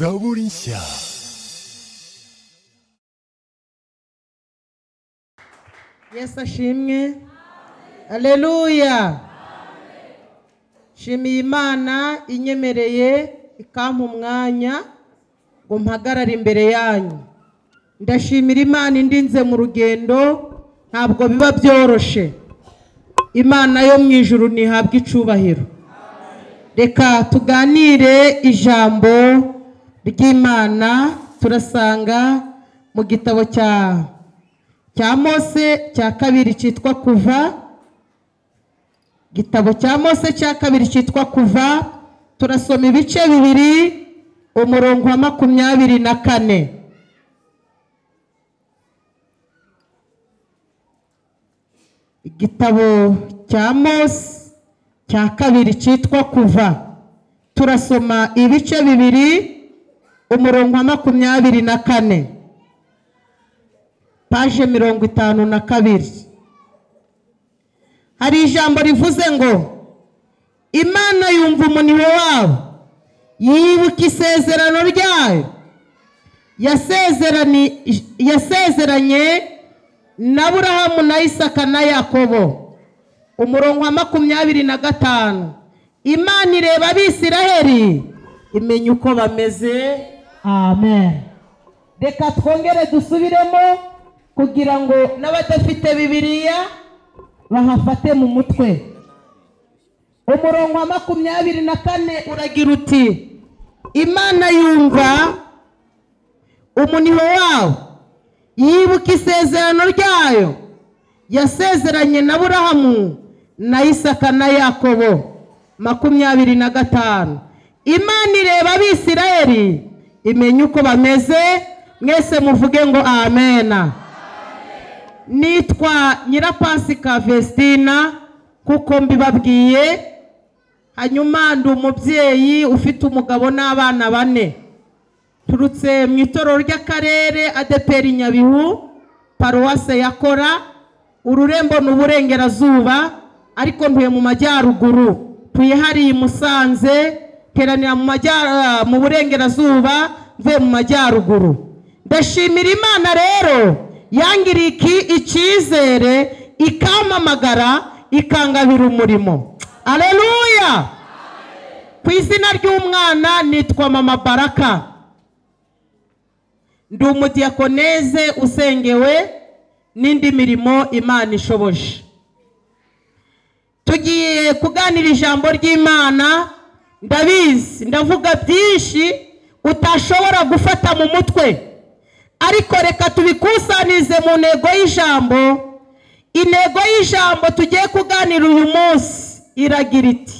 Zaborinsia. yesu ashimwe aleluya nshimiye imana inyemereye ikampa umwanya ngo mpagarare imbere yanyu ndashimira imana indinze mu rugendo ntabwo biba byoroshye imana yo mu ijuru ntihabwa icubahiro reka tuganire ijambo ry'imana turasanga mu gitabo cya cya mose cya kabiri cyitwa kuva igitabo cya mose cya kabiri cyitwa kuva turasoma ibice bibiri umurongo wa makumyabiri na kane igitabo cya mose cya kabiri cyitwa kuva turasoma ibice bibiri umurongo wa makumyabiri na kane paje mirongo itanu na kabiri hari ijambo rivuze ngo imana yumva umuniro wawe yibuka isezerano ryayo yasezerani- yasezeranye na burahamu na isaka na yakobo umurongo wa makumyabiri na gatanu imana ireba abisiraheli imenya uko bameze amen reka twongere dusubiremo kugira ngo n'abadafite bibiriya bahafate mu mutwe umurongo wa makumyabiri na kane uragira uti imana yumva umuniho wawe yibuka isezerano ryayo yasezeranye na burahamu na isaka na yakobo makumyabiri na gatanu imana ireba abisirayeli imenya uko bameze mwese muvuge ngo amena nitwa nyirapasika vestina kuko mbibabwiye hanyuma ndi umubyeyi ufite umugabo n'abana bane turutse mu itorero ry'akarere adeperi nyabihu paruwase ya kora ururembo ni uburengerazuba ariko ntuye mu majyaruguru tuye hariya i musanze teranira mu majyara- mu burengerazuba mvuye mu majyaruguru ndashimira imana rero yangiriye iki- icyizere ikampamagara ikangabira umurimo aleluya ku izina ry'umwana nitwa mama baraka ndi umudiyakoneze usengewe n'indi mirimo imana ishoboje tugiye kuganira ijambo ry'imana ndabizi ndavuga byinshi utashobora gufata mu mutwe ariko reka tubikusanyirize mu ntego y'ijambo intego y'ijambo tugiye kuganira uyu munsi iragira iti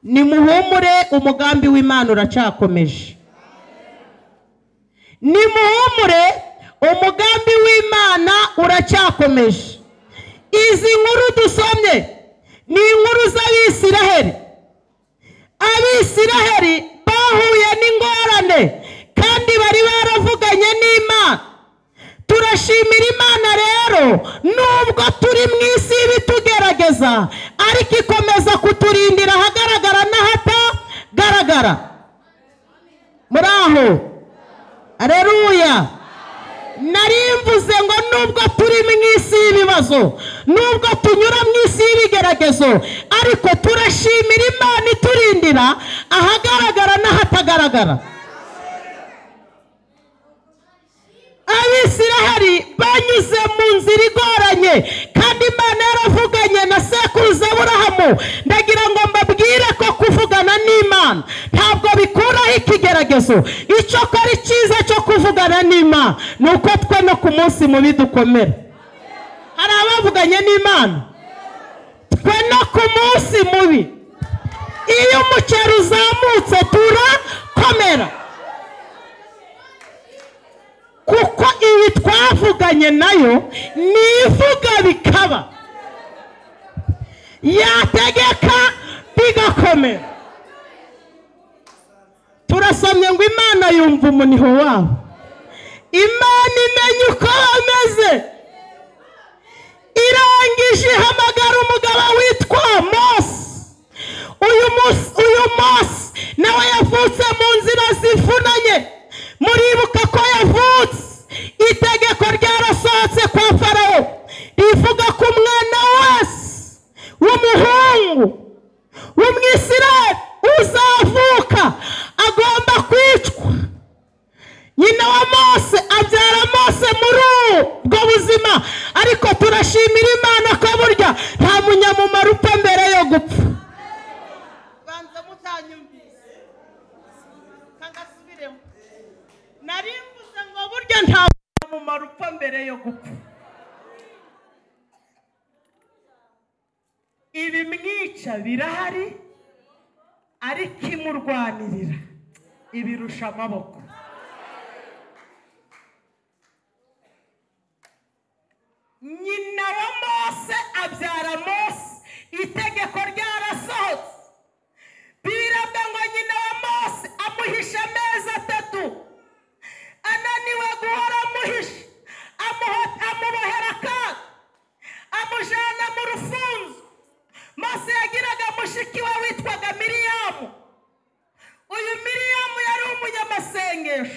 nimuhumure umugambi w'imana uracakomeje nimuhumure umugambi w'imana uracyakomeje izi nkuru dusomye ni inkuru z'abisiraheli abisiraheli bahuye n'ingorane kandi bari baravuganye n'imana turashimira imana rero nubwo turi mu isi y'ibitugerageza ariko ikomeza kuturindira ahagaragara n'ahatagaragara muri aho areruya nari mvuze ngo nubwo turi mu isi y'ibibazo nubwo tunyura mu isi y'ibigeragezo ariko turashimira imana iturindira ahagaragara n'ahatagaragara abisiraheli banyuze mu nzira igoranye kandi imana yaravuganye na sekuruza burahamu ndagira ngo mbabwire ko kuvugana n'imana ntabwo bikuraho ikigeragezo icyo kora icyiza cyo kuvugana n'imana ni uko twe no ku munsi mubi dukomera hari abavuganye n'imana twe no ku munsi mubi iyo umuceri uzamutse turakomera kuko ibi twavuganye nayo nivuga bikaba yategeka bigakomera turasomye ngo imana yumva umuniho wabo imana imenya uko bameze irangije ihamagara umugabo witwa mose uyu munsi uyu munsi nawe yavutse mu nzira zivunanye mbere yo gupfa ibimwica birahari ariko imurwanirira ibirusha amaboko nyina wa mose abyara mose itegeko ryarasohotse biravuga ngo nyina wa mose amuhisha amezi atatu ananiwe guhora amuhisha amuho- amubohera akaga amujyana mu rufunzo mose yagiraga mushiki we witwaga miriyamu uyu miriyamu yari umunyamasengesho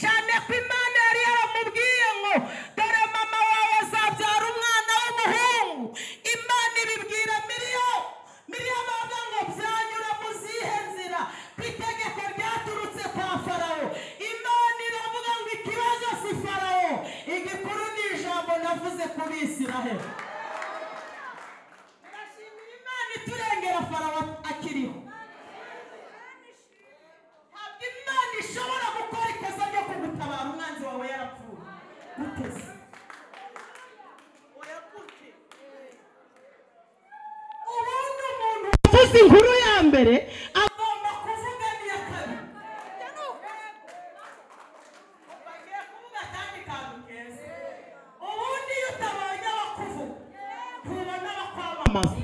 cyane ko imana yari yaramubwiye ngo dore mama wawe azabyara umwana w'umuhungu imana ibibwira miriyamu miriyamu avuga ngo byanyura mu zihe nzira ku itegeko ryaturutse kwa farawo imana iravuga ngo ikibazo si farawo igikuru ni ijambo navuze ku bisiraheli turashimira imana iturengera farawo akiriho ntabwo imana ishobora gukora ikosa ryo kugutabara umwanzi wawe yarapfuye guteze ubundi umuntu wavuze inkuru ya mbere agomba kuvuga n'iya kabiri bagiye kuvuga akandi kantu keza ubundi iyo utabonye abakuvuga ntubona abakwamamaza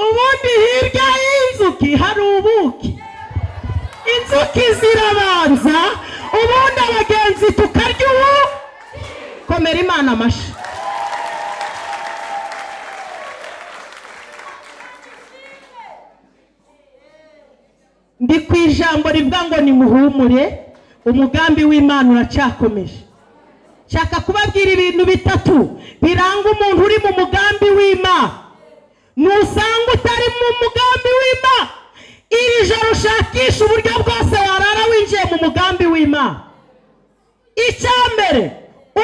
ubundi hirya y'inzuki hari ubuki inzuki zirabanza ubundi abagenzi tukarya ubu komera imana amashyi ndi ku ijambo rivuga ngo nimuhumure umugambi w'imana uracyakomeje nshaka kubabwira ibintu bitatu biranga umuntu uri mu mugambi w'imana nusanga utari mu mugambi w'imana iri joro ushakisha uburyo bwose warara winjiye mu mugambi w'imana icya mbere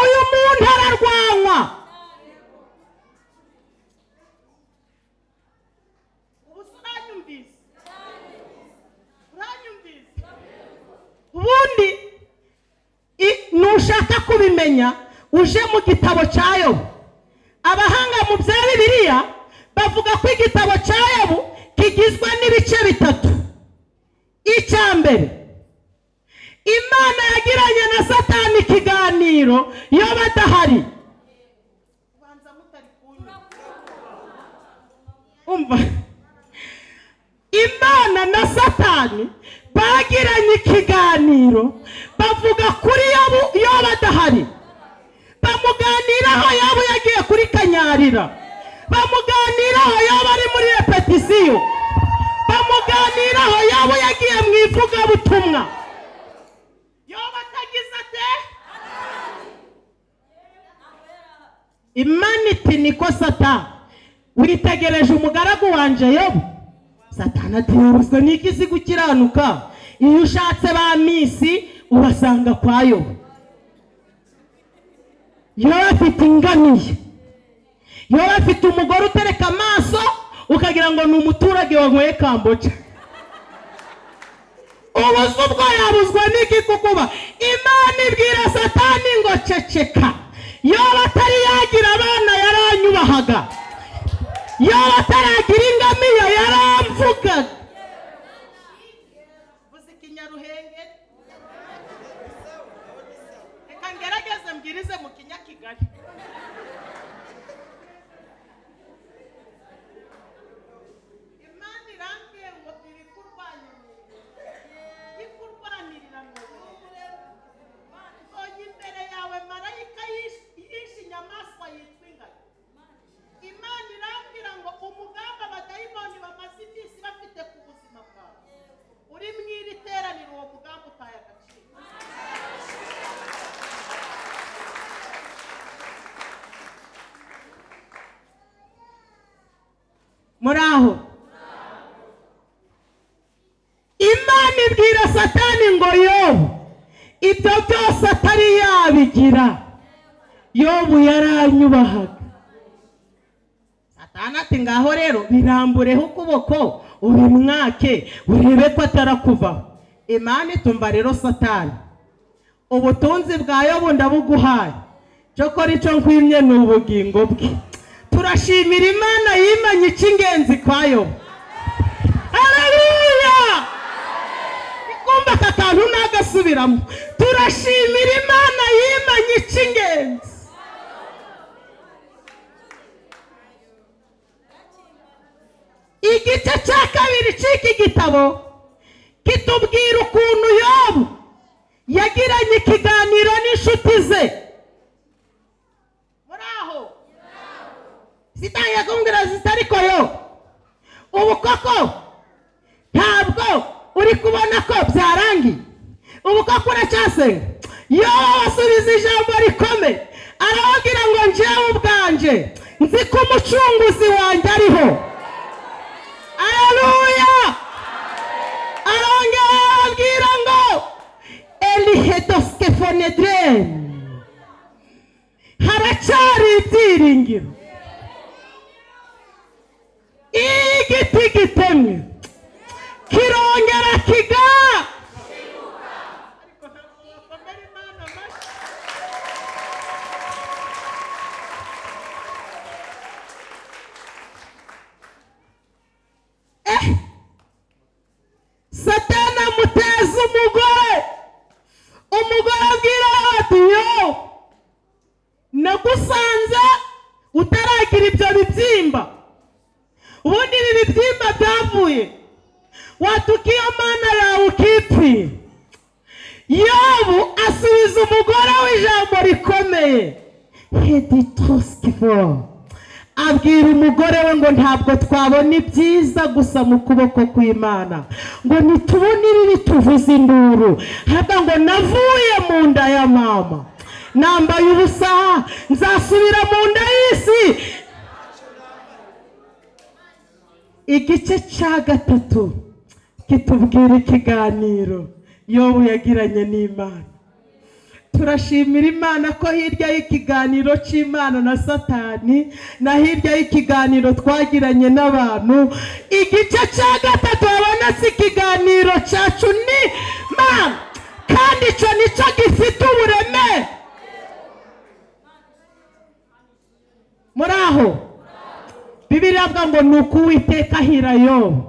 uyu muntu ararwanywa ubundi i- nushaka kubimenya uje mu gitabo cya yobu abahanga mu bya bibiliya bavuga ko igitabo cya yobu kigizwe n'ibice bitatu icya mbere imana yagiranye na satani ikiganiro iyo badahari umva imana na satani bagiranye ikiganiro bavuga kuri yobu iyo badahari bamuganiraho yaba yagiye kuri kanyarira bamuganiraho yaba ari muri repetisiyo bamuganiraho yaba yagiye mu ivugabutumwa yoba atagize ate imaniti niko satani witegereje umugaragu wanjye yobu satani ati yorozwe n'iki izi gukiranuka iyo ushatse ba misi ubasanga kwa yobu yaba afite ingamiye yaba afite umugore utereka amaso ukagira ngo ni umuturage wanyweye kamboca ubuze ubwo yabuzwa n'iki kukuba imana ibwira satani ngo ceceka yaba atari yagira abana yaranyubahaga yaba ataragira ingamiya yaramvugaga uzi ikinyaruhenge reka ngerageze mbwirize mu kinyakigali imana irambwiye ngo ibi kurwanirira ikurwanirira mbonye imbere yawe marayika yish- yishe inyamaswa yitwa ingano imana irambwira ngo umugambi abadayimoni bamaze iminsi bafite ku buzima bwawe uri mu iri teraniro uwo mugambi utaye agaciro muri aho imana ibwira satani ngo yobu ibyo byose atari yabigira yobu yaranyubahaga satani ati ngaho rero birambureho ukuboko ubimwake urebe ko atarakuvaho imana itumva rero satani ubutunzi bwa yobu ndabuguhaye cyokora icyo nkwimye ni ubugingo bwe turashimira imana yimanye icy'ingenzi kwa yobu haleluya kumva aka kantu nagasubiramo turashimira imana yimanye icy'ingenzi igice cya kabiri cy'iki gitabo kitubwira ukuntu yobu yagiranye ikiganiro n'inshuti ze muri aho zitangiye kumbwira zitari koyo ubu koko ntabwo uri kubona ko byarangiye ubu koko uracyasenga yobu asubiza ijambo rikomeye arababwira ngo njyewe ubwanjye nzi ko umucunguzi wanjye ariho aleluya arongera arababwira ngo elihedosikefonedreni haracyari ibyiringiro iyo igiti gitemye kirongera kiga Eh, satani amuteza umugore umugore abwira ati yo nagusanze utaragira ibyo bibyimba ubundi ibi bibyimba byavuye watuka iyo mana yawe ukipfira yobu asubiza umugore w'ijambo rikomeye heditosikifo abwira umugore we ngo ntabwo twabona ibyiza gusa mu kuboko kw'imana ngo nitubone ibibi tuvuze induru haba ngo navuye mu nda ya mama nambaye ubusa nzasubira mu nda y'isi igice cya gatatu kitubwira ikiganiro yobu yagiranye n'imana turashimira imana ko hirya y'ikiganiro cy'imana na satani na hirya y'ikiganiro twagiranye n'abantu igice cya gatatu habonetse ikiganiro cyacu ni mana kandi icyo nicyo gifite uburemere muri aho bibiriya avuga ngo ni uko uwiteka ahira yobu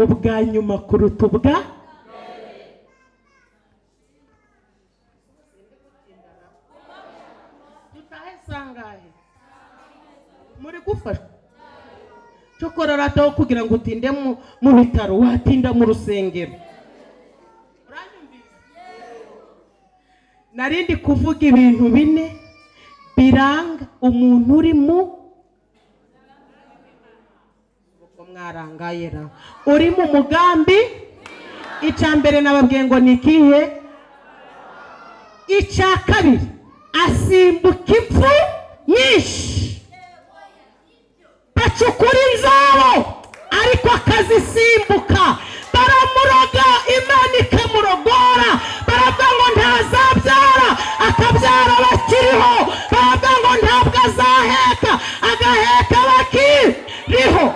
ubwa nyuma kuruta ubwa dutahe sangahe muri gufashwa cyokora rataho kugira ngo utinde mu- mu bitaro watinda mu rusengero Uranyumvise? nari ndi kuvuga ibintu bine biranga umuntu uri mu ubwo mwarangaye ra uri mu mugambi icya mbere nababwiye ngo ni ikihe icya kabiri asimbuka impfu nyinshi bacukura inzobo ariko akazisimbuka baramuroga imana ikamurogora baravuga ngo ntazabyara akabyara bakiriho baravuga ngo ntabwo azaheka agaheka bakiriho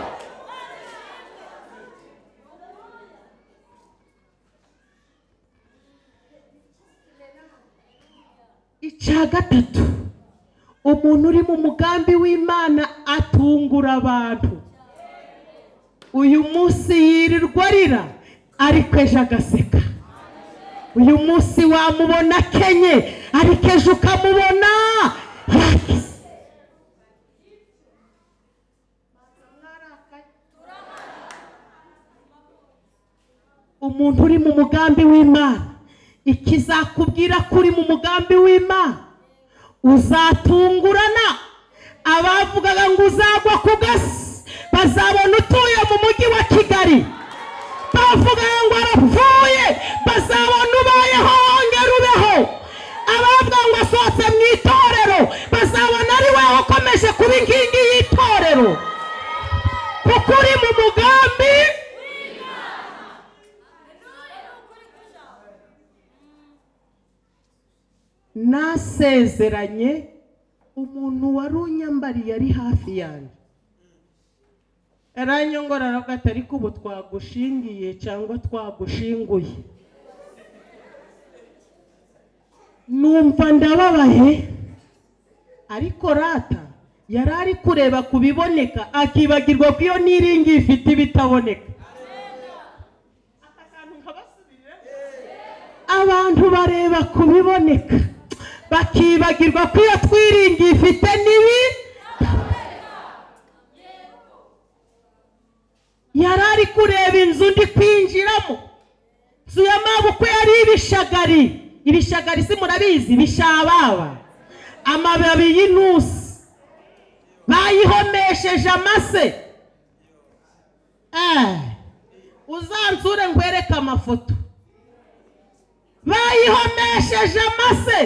icya gatatu umuntu uri mu mugambi w'imana atungura abantu uyu munsi yirirwa arira ariko ejo agaseka uyu munsi wamubona akenye ariko ejo ukamubona yakize umuntu uri mu mugambi w'imana ikizakubwira ko uri mu mugambi w'imana uzatungurana abavugaga ngo uzagwa ku gasi bazabona utuye mu mujyi wa kigali bavugaga ngo arapfuye bazabona ubayeho wongera ubeho abavuga ngo asohotse mu itorero bazabona ari wowe ukomeje kuba inkingi y'itorero kuko uri mu mugambi nasezeranye umuntu wari unyambariye ari hafi yanjye aranyongora aravuga ati ariko ubu twagushingiye cyangwa twagushinguye numva ndababaye ariko rata yari ari kureba ku biboneka akibagirwa ko iyo niringiye ifite ibitaboneka abantu bareba ku biboneka bakibagirwa ko iyo twiringiye ifite n'ibi yari ari kureba inzu ndi kwinjiramo inzu ya mabukwe yari ibishagari ibishagari si murabizi bishababa amababi y'intusi bayihomesheje amase Eh, uzansure ngwereke amafoto bayihomesheje amase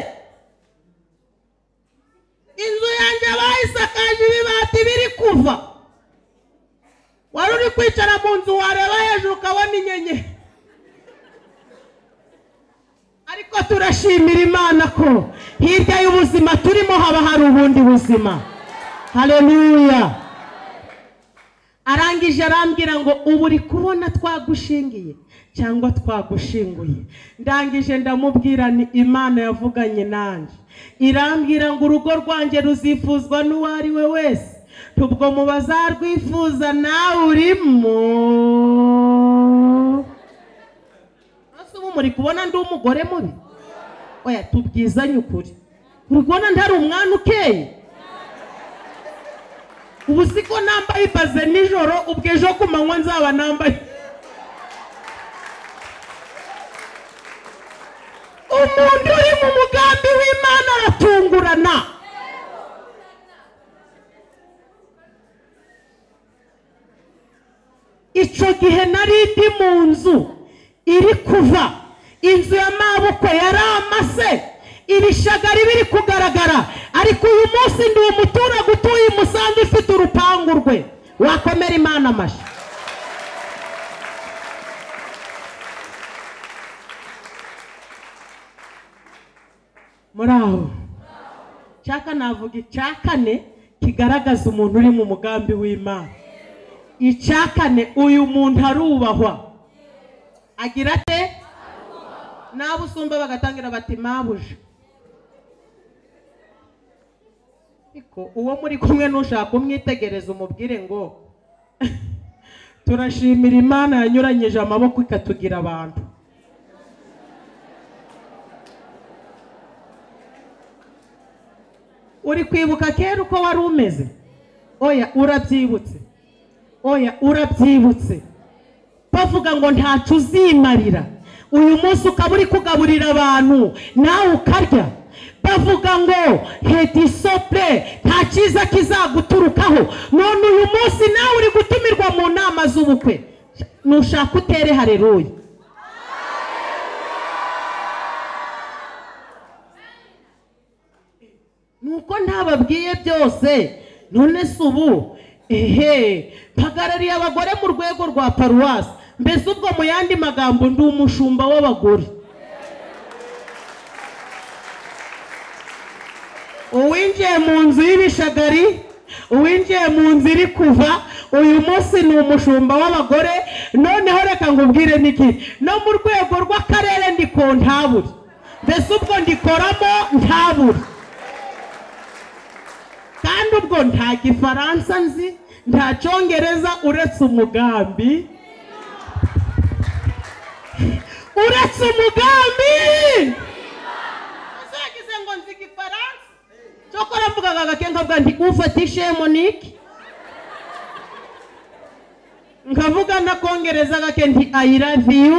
inzu yanjye bayisakaje ibibati biri kuva wari uri kwicara mu nzu wareba hejuru ukabona inyenyeri ariko turashimira imana ko hirya y'ubuzima turimo haba hari ubundi buzima hareruya arangije arambwira ngo ubu uri kubona twagushingiye cyangwa twagushinguye ndangije ndamubwira ni imana yavuganye nanjye irambwira ngo urugo rwanjye ruzifuzwa n'uwo ari we wese tubwo mu bazarwifuza nawe urimo Ese ubu muri kubona ndi umugore mubi oya tubwizanye ukuri uri kubona ntari umwana ukeye ubu si ko nambaye ibaze nijoro ubwo ejo ku manywa nzaba nambaye umuntu uri mu mugambi w'imana aratungurana icyo gihe nari ndi mu nzu iri kuva inzu ya mabukwe yari amase ibishagari biri kugaragara ariko uyu munsi ndi umuturage utuye i musanze ufite urupangu rwe wakomera imana amashyi muri aho cyaka navuga icya kane kigaragaza umuntu uri mu mugambi w'imana icya kane uyu muntu arubahwa agira ate n'abo usumba bagatangira bati mabuje ariko uwo muri kumwe n'ushaka umwitegereza umubwire ngo turashimira imana yanyuranyije amaboko ikatugira abantu uri kwibuka kera uko wari umeze oya urabyibutse oya urabyibutse bavuga ngo ntacyo uzimarira uyu munsi ukaba uri kugaburira abantu nawe ukarya bavuga ngo hedi sopure nta cyiza kizaguturukaho none uyu munsi nawe uri gutumirwa mu nama z'ubukwe nushaka utere hareruye nuko ntababwiye byose none se ubu ehe mpagarariye abagore mu rwego rwa paruwasi mbese ubwo mu yandi magambo ndi umushumba w'abagore uwinjiye mu nzu y'ibishagari uwinjiye mu nzu iri kuva uyu munsi ni umushumba w'abagore noneho reka ngubwire niki no mu rwego rw'akarere ndiko ntabure mbese ubwo ndikoramo ntabure kandi ubwo nta gifaransa nzi nta cyongereza uretse umugambi uretse umugambi uzagize ngo nzi igifaransa cyokora mvugaga agake nkavuga nti ufatishe monike nkavuga nakongereza agake nti ayi love you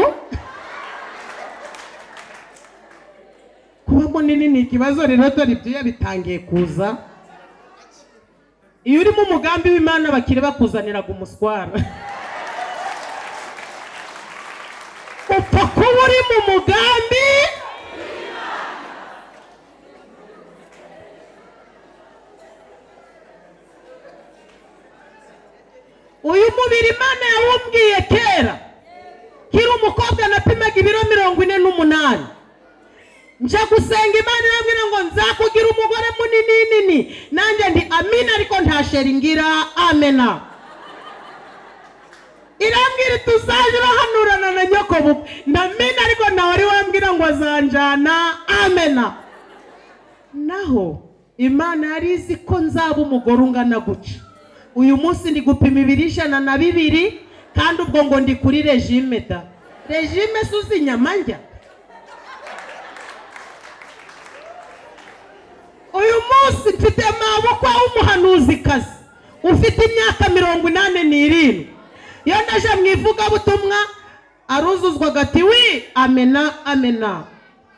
kuba munini ni ikibazo rero dore ibyuya bitangiye kuza iyo urimo umugambi w'imana bakiri bakuzaniraga umuswara upfa kuba uri mu mugambi uyu mubiri imana yawumbwiye kera kiri umukobwa napimaga ibiro mirongo ine n'umunani nja gusenga imana irambwira ngo nzakugira umugore munini nini nanjye ndi amina ariko nta sheri ngira amena irambwira iti uzaje urahanurana na nyokobukwe ndamena ariko nawe ari wambwira ngo azanjana amena naho imana yari izi ko nzaba umugore ungana gutya uyu munsi ndi gupima ibiro ijana na bibiri kandi ubwo ngo ndi kuri regime da regime si uzi inyama njya uyu munsi mfite maboko w'umuhanuzikazi ufite imyaka mirongo inani n'irindwi iyo ndaje mu ivugabutumwa aruzuzwaga ati wi amena amena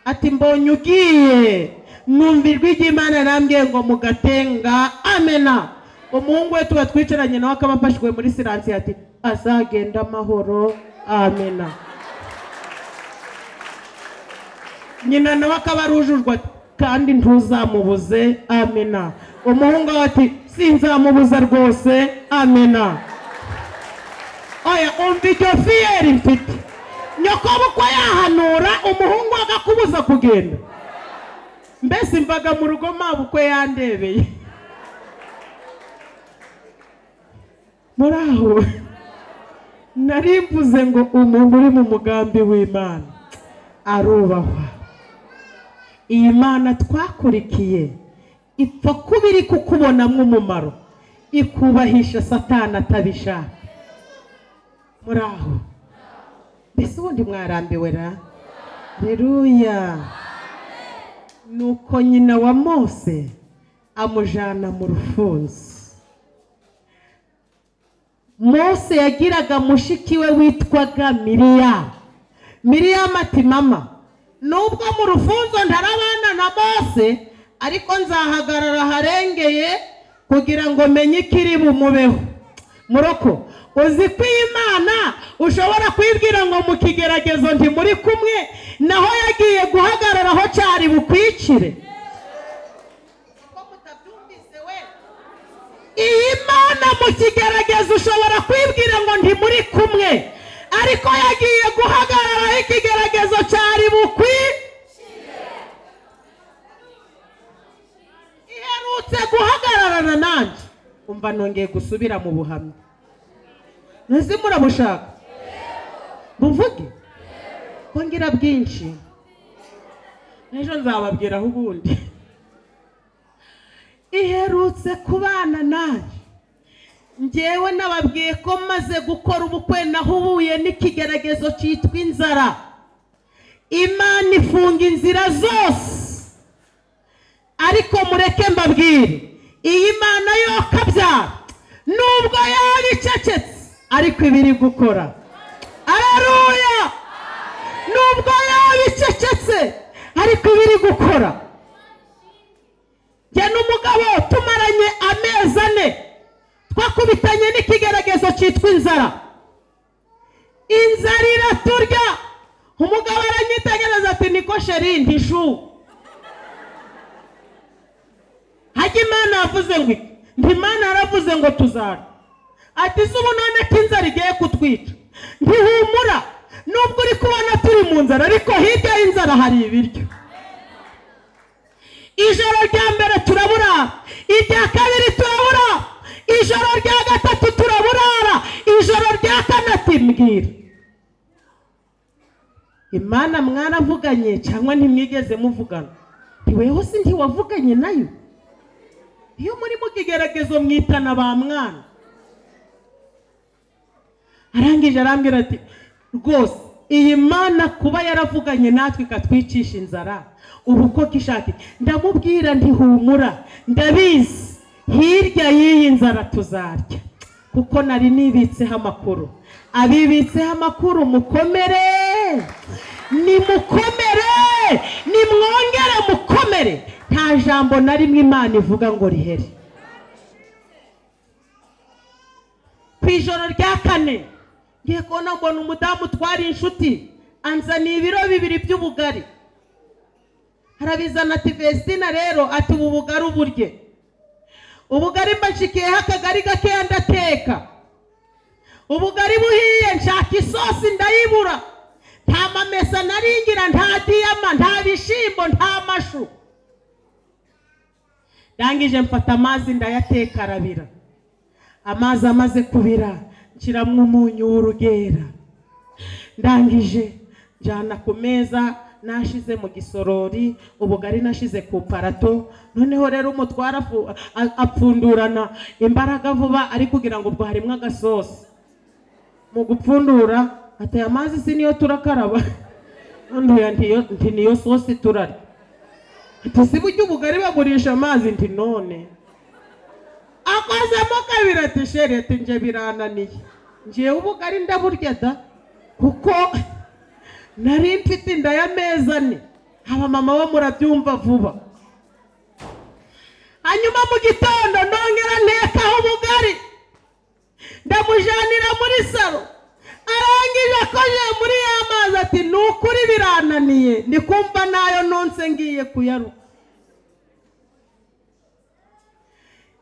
ati mbonye ugiye numva ijwi ry'imana yarambwiye ngo mugatenga amena umuhungu we tuba twicaranye nawe akaba afashwe muri siransiye ati azagenda amahoro amena nyina nawe akaba arujujwe ati kandi ntuzamubuze amena umuhungu we ati sinzamubuza rwose amena oya umva iryo fiyeri mfite nyokobukwe yahanura umuhungu we agakubuza kugenda mbese imbaga mu rugo mabukwe yandebeye muri aho nari mvuze ngo umuntu uri mu mugambi w'imana arubahwa iyi mana twakurikiye ipfa kuba iri kukubonamo umumaro ikubahisha satana atabishaka muri aho mbese ubundi mwarambiwe ra reruya nuko nyina wa mose amujyana mu rufunzo mose yagiraga mushiki we witwaga miriyamu miriyamu ati mama nubwo mu rufunzo ntarabana na mose ariko nzahagarara aharengeye kugira ngo menye ikiri bumubeho muroko uzi ko iyi mana ushobora kwibwira ngo mu kigeragezo ntimuri kumwe naho yagiye guhagararaho cyari bukwicire iyi mana mu kigeragezo ushobora kwibwira ngo ntimuri kumwe ariko yagiye guhagararaho ikigeragezo cyari bukwicire iherutse guhagararana nanjye umva nongeye gusubira mu buhamya ntuzi murabushaka buvuge kongera bwinshi n'ejo nzababwiraho ubundi iherutse kubana nayo ngewe nababwiye ko maze gukora ubukwe nahubuye n'ikigeragezo cyitwa inzara imana ifunga inzira zose ariko mureke mbabwire iyi mana yo kabyara nubwo yaba icecetse ariko iba iri gukora araruya nubwo yaba icecetse ariko iba iri gukora njye n'umugabo tumaranye amezi ane twakubitanye n'ikigeragezo cyitwa inzara inzara iraturya umugabo aranyitegereza ati niko sheri ntishu hajya imana yavuze ngo iki ntimana yaravuze ngo tuzara ati se ubu none ko inzara igiye kutwica ntihumura nubwo uri kubona turi mu nzara ariko hirya y'inzara hari ibiryo ijoro rya mbere turaburara irya kabiri turaburara ijoro rya gatatu turaburara ijoro rya kane mbwira imana mwaravuganye cyangwa ntimwigeze muvugana ntiweho si ntiwavuganye nayo iyo muri mu kigeragezo mwitana ba mwana arangije arambwira ati rwose iyi mana kuba yaravuganye natwe ikatwicisha inzara ubu koko ishaka ndamubwira ntihumura ndabizi hirya y'iyi nzara tuzarya kuko nari nibitseho amakuru abibitseho amakuru mukomere nimukomere nimwongere mukomere nta jambo na rimwe imana ivuga ngo rihere ku ijoro rya kane ngiye kubona mbona umudamu utwara inshuti anzaniye ibiro bibiri by'ubugari arabizana ati vestina rero ati ubu bugari uburye ubugari mbashikiyeho akagari gakeya ndateka ubugari buhiye nshaka isosi ndayibura nta mamesa naringira nta diyama nta bishyimbo nta mashu ndangije mfata amazi ndayateka arabira amazi amaze kubira nshyiramo umunyu w'urugera ndangije njyana ku meza nashize mu gisorori ubugari nashize ku parato noneho rero umutwara afu- a- apfundurana imbaraga vuba ari kugira ngo ubwo harimo agasosi mu gupfundura ateye amazi si niyo turakaraba nduya ntiyo nti niyo sosi turarya ati si burya ubugari bagurisha amazi nti none akozemo kabiri ati sheri ati nje birananiye ngewe ubugari ndaburya da kuko nari mfite inda y'amezi ane abamama bo murabyumva vuba hanyuma mu gitondo ndongera ntekaho ubugari ndamujanira muri salo arangije akoje muri ya mazi ati ni ukuri birananiye ndi kumva nayo nonse ngiye kuyaruka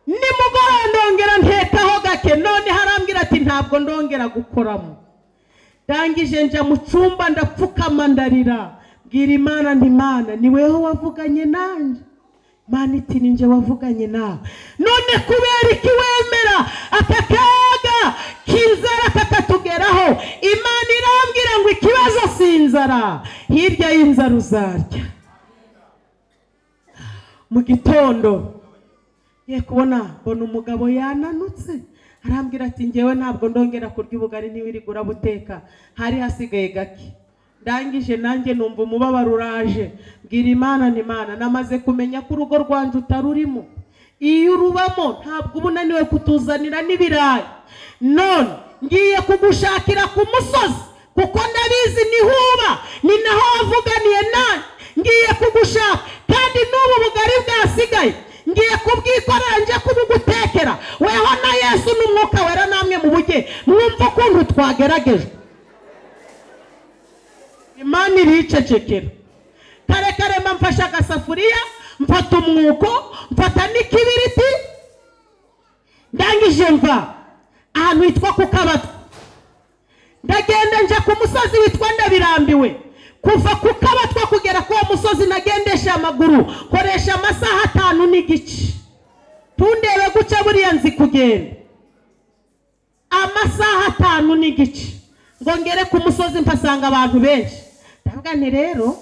nimugoroba ndongera ntekaho gake none harambwira ati ntabwo ndongera gukoramo ndangije nja mu cyumba ndapfukama ndarira bwira imana nti mana ni weho wavuganye nanjye mana iti ni nje wavuganye nawe none kubera iki wemera aka kaga k'inzara kakatugeraho imana irambwira ngo ikibazo si inzara hirya y'inzara uzarya mu gitondo ye kubona mbona umugabo yananutse arambwira ati ngewe ntabwo ndongera kurya ubugari niba iri guteka hari hasigaye gake ndangije nanjye numva umubabaro uraje mbwira imana ni imana namaze kumenya ko urugo rwanjye utarurimo iyo urubamo ntabwo uba unaniwe kutuzanira n'ibirayi none ngiye kugushakira ku musozi kuko ndabizi nihuba ni naho wavuganiye nanjye ngiye kugushaka kandi n'ubu bugari bwasigaye ngiye kubwikorera njye kubugutekera weho na yesu n'umwuka wera namwe mubujye mwumva ukuntu twageragejwe imana iricecekera kare kare mba mfashe agasafuriya mfata umwuko mfata n'ikibiriti ndangije mva ahantu hitwa ku kabatwa ndagenda nja ku musozi witwa ndabirambiwe kuva ku kabatwa kugera k'uwo musozi nagendesha amaguru koresha amasaha atanu n'igice tundebe guca buriya nzi kugenda amasaha atanu n'igice ngo ngere ku musozi mpasanga abantu benshi ndavuga nti rero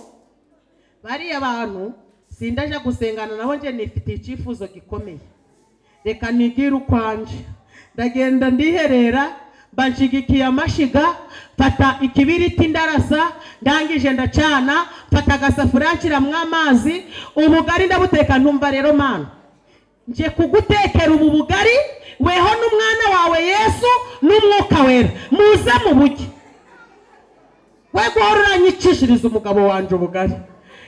bariya bantu sindaje gusengana nabo nje nifitiye icyifuzo gikomeye reka nigire ukwanje ndagenda ndiherera banshigikiye amashiga mfata ikibiriti ndarasa ndangije ndacana mfata agasafuriya nshyiramo amazi ubugari ndabuteka ntumva rero mana nje kugutekera ubu bugari weho n'umwana wawe yesu n'umwuka wera muze mu bugi we guhora uranyicishiriza umugabo wanjye ubugari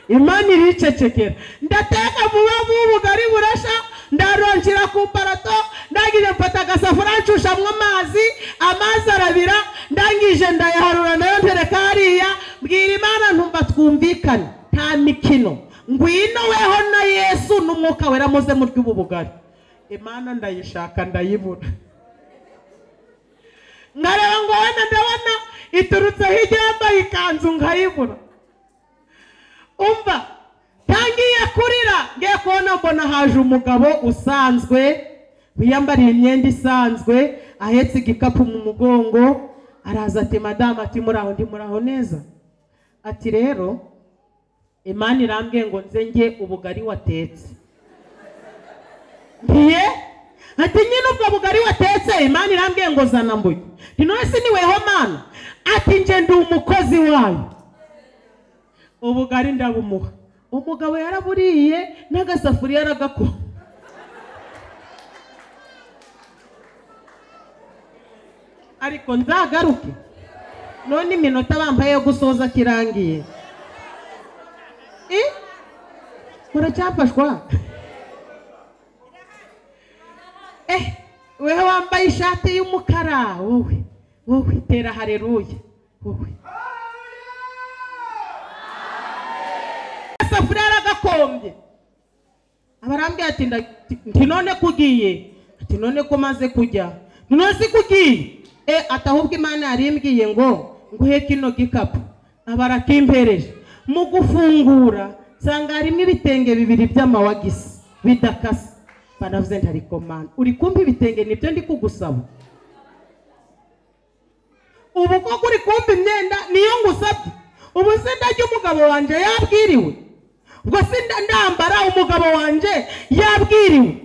imana iricecekera ndateka vuba vuba ubugari burasha ndarongera ku parato ndangije mfata agasafuriya ncushamo amazi amazi arabira ndangije ndayaharura nayo ntereka hariya mbwira imana ntumva twumvikane nta mikino ngwino weho na yesu n'umwuka wera muze murya ubu bugari imana ndayishaka ndayibura nkareba ngo wenda ndabona iturutse hirya yambaye ikanzu nkayibura umva ntangiye kurira ngiye kubona mbona haje umugabo usanzwe wiyambariye imyenda isanzwe ahetse igikapu mu mugongo araza ati madamu ati muraho ndi muraho neza ati rero imana irambwiye ngo nze njye ubugari watetse ngiye ati nyine ubwo bugari watetse imana irambwiye ngo zana mbuye nti none si ni weho mana ati nje ndi umukozi wayo ubugari ndabumuha umugabo yaraburiye n'agasafuriya aragakora ariko nzagaruke none iminota bambaye yo gusoza kirangiye Eh? muracyafashwa eh wewe wambaye ishati y'umukara wowe wowe tera hareruya wowe agasafuriya aragakombye abarambwira ati nda- nti none kugiye ati none ko maze kujya Nti none si kugiye e ati ahubwo imana yari imbwiye ngo nguhe kino gikapu abarakimpereje mu gufungura nsanga harimo ibitenge bibiri by'amawagisi bidakase banavuze nti ariko mana uri kumpa ibitenge nibyo ndi kugusaba ubu koko uri kumpa imyenda niyo ngusabye ubu se ndajya umugabo wanjye yabwiriwe ubwo se nda- ndambara umugabo wanjye yabwiriwe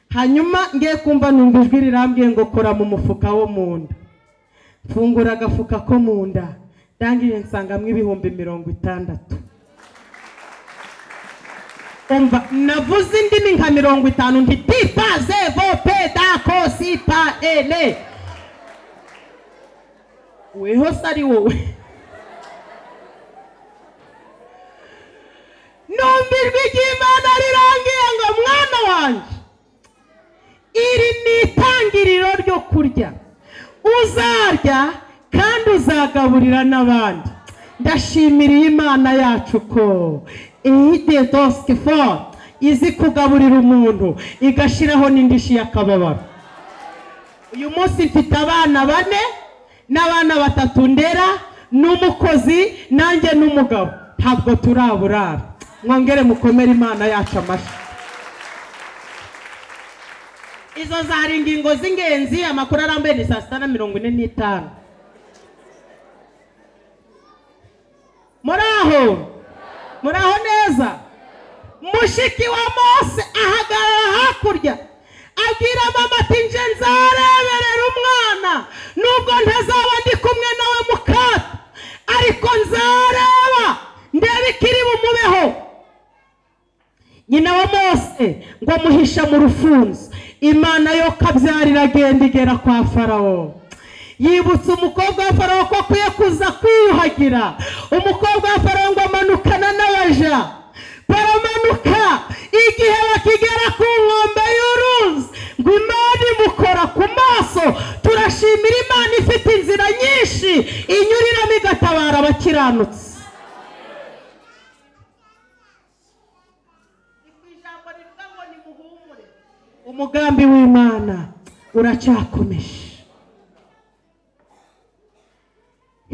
hanyuma ngiye kumva numva ijwi rirambwiye ngo kora mu mufuka wo mu nda mfungura agafuka ko mu nda ndangije nsangamo ibihumbi mirongo itandatu umva navuze indimi nka mirongo itanu nti pipaze vope dako sipa ene weho se ari wowe numva ijwi ry'imana rirangiye ngo mwana wanjye iri ni itangiriro ryo kurya uzarya kandi uzagaburira n'abandi ndashimiriye imana yacu ko ihide dosike foru izi kugaburira umuntu igashyiraho n'indishyi y'akababaro uyu munsi mfite abana bane n'abana batatu ndera n'umukozi nanjye n'umugabo ntabwo turaburara mwongere mukomere imana yacu amashyi izo zari ingingo z'ingenzi amakuru arambuye ni saa sita na mirongo ine n'itanu muri aho muri aho neza mushiki wa mose ahagarara hakurya abwira mama ati nje nzareberera umwana nubwo ntazaba ndi kumwe nawe mukato ariko nzareba ndebe ikiri bumubeho nyina wa mose ngo amuhisha mu rufunzo imana yo kabyarira agenda igera kwa farawo yibutsa umukobwa wa farawo ko akwiye kuza kwiyuhagira umukobwa wa farawo ngo amanukana n'abaja baramanuka igihe bakigera ku nkombe y'uruzi ngo imana imukora ku maso turashimira imana ifite inzira nyinshi inyuriramo igatabara abakiranutsi ijambo rivuga ngo nimuhumure umugambi w'imana uracyakomeje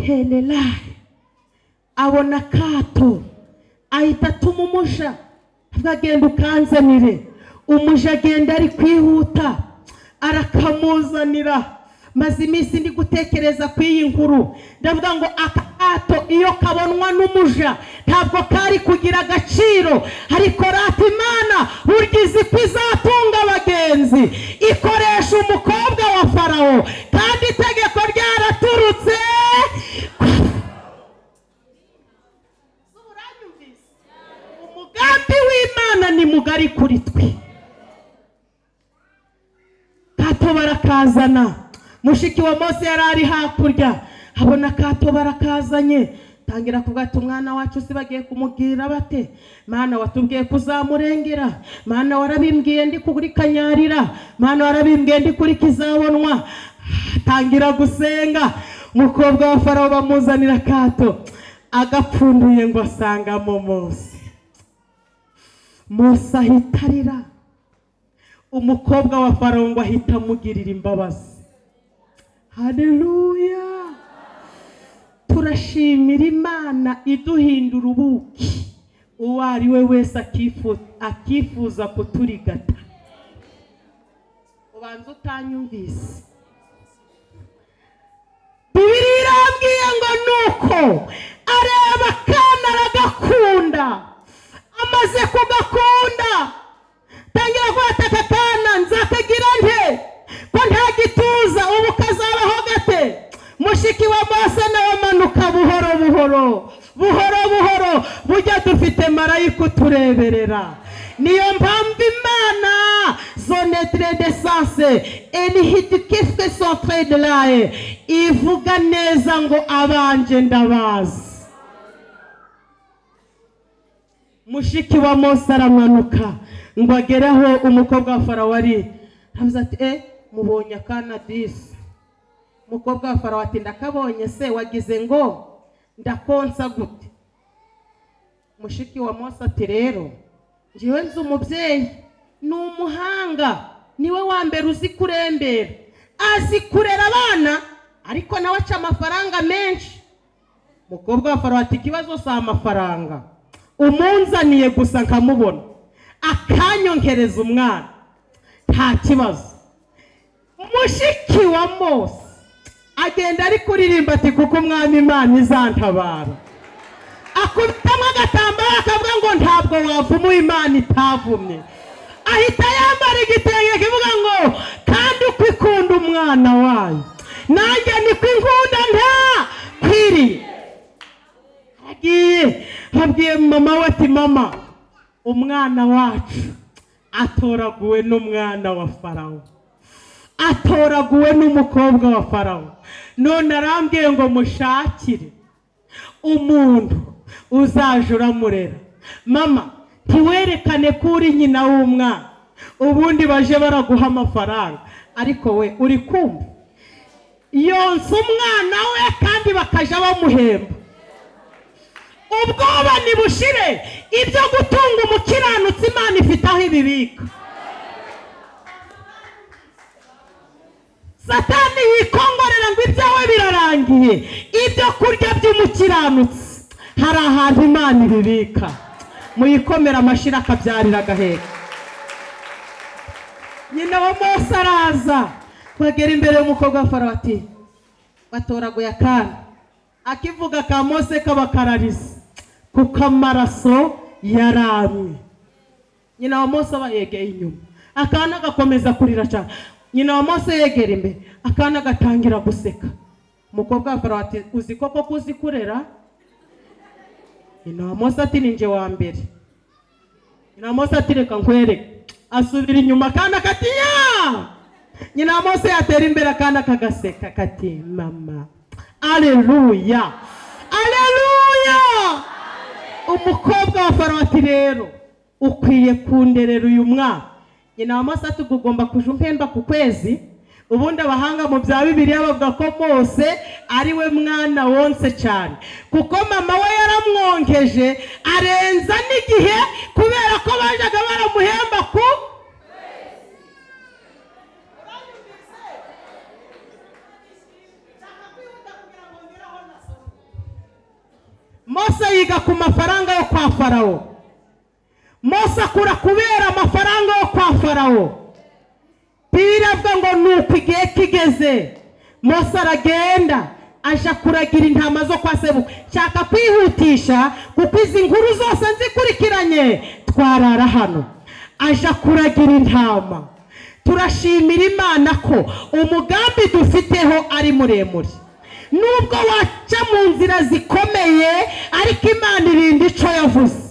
helelayi abona kato ahita atuma umuja avuga agenda ukanzanire umuja agenda ari kwihuta arakamuzanira maze iminsi ndi gutekereza ku iyi nkuru ndavuga ngo aka kato iyo kabonwa n'umuja ntabwo kari kugira agaciro ariko rata imana burya izi ko izatunga abagenzi ikoresha umukobwa wa farawo kandi itegeko ryaraturutse umugambi w'imana ni mugari kuri twe kato barakazana mushiki wa mose yari ari hakurya abona kato barakazanye tangira kuvuga ati umwana wacu si bagiye kumubwira bate mana watubwiye kuzamurengera mana warabimbwiye ndi kuri kanyarira mana warabimbwiye ndi kuri kizabonwa tangira gusenga umukobwa wa farawo bamuzanira kato agapfunduye ngo asangamo mose mose ahita arira umukobwa wa farawo ngo ahita amugirira imbabazi hareruya turashimira imana iduhindura ubuki uwo ari we wese akifu- akifuza kuturigata ubanza utanyumvise bibiri irambwiye ngo nuko areba akana aragakunda amaze kugakunda tangira kuhataka akana nzakagira nte ko nta gituza ubu kazabaho gate mushiki wa mose nawe amanuka buhoro buhoro buhoro buhoro bujya dufite marayika utureberera niyo mpamvu imana zonetre de sanse enihidikifwe sofre de laye ivuga neza ngo abanje ndabazi mushiki wa mose aramanuka ngo agere aho umukobwa wa farawo ari aravuze ati e mubonye akana disi umukobwa wa farawo ati ndakabonye se wagize ngo ndakonsa gute mushiki wa mose ati rero njyewe nzi umubyeyi ni umuhanga niwe wa mbere uzi kurembera azi kurera abana ariko nawe aca amafaranga menshi umukobwa wa farawo ati ikibazo si amafaranga umunzaniye gusa nkamubona akanyonkereza umwana nta kibazo mushiki wa mose agenda ari kuririmba ati kuko umwami imana izantabara yakubitamo agatambaro akavuga ngo ntabwo wavuma uwo imana itavumye ahita yambara igitenge kivuga ngo kandi uko ikunda umwana wayo nanjye niko inkunda nta kwiriye agiye abwiye mama we ati mama umwana wacu atoraguwe n'umwana wa farawo atoraguwe n'umukobwa wa farawo none arambwiye ngo mushakire umuntu uzaje uramurera mama ntiwerekane ko uri nyina w'umwana ubundi baje baraguha amafaranga ariko we uri kumva yonsa umwana we kandi bakajya bamuhemba ubwoba nibushire ibyo gutunga umukiranutsi imana ifite aho ibibika satani yikongorera ngo ibyawe birarangiye ibyo kurya by'umukiranutsi hari ahantu imana ibibika muyikomera amashira akabyarira agaheka nyina wa mose araza bagera imbere y'umukobwa wa farawo ati batoraguye akana akivuga ka mose k'abakararisi kuko amaraso yaramye nyina wa mose aba yegeye inyuma akana gakomeza kurira cyane nyina wa mose yegera imbere akana gatangira guseka umukobwa wa farawo ati uzi koko ko uzi kurera nyina wa mose ati ni njye wa mbere nyina wa mose ati reka nkwereke asubira inyuma akana kati ya nyina wa mose yatera imbere akana kagaseka kati mama aleluya aleluya umukobwa wa farawo ati rero ukwiye kunderera uyu mwaka nyina wa mose ati ugomba kujya umpemba ku kwezi ubundi abahanga mu bya bibiri bavuga ko mose ari we mwana wonse cyane kuko mama we yaramwongeje arenza n'igihe kubera ko bajyaga baramuhemba ku mose yiga ku mafaranga yo kwa farawo mose akura kubera amafaranga yo kwa farawo birabwa ngo ni uko igihe kigeze mose aragenda aja kuragira intama zo kwa sebukwe nshaka kwihutisha kuko izi nkuru zose nzikurikiranye twarara hano aja kuragira intama turashimira imana ko umugambi dufiteho ari muremure nubwo waca mu nzira zikomeye ariko imana irinda icyo yavuze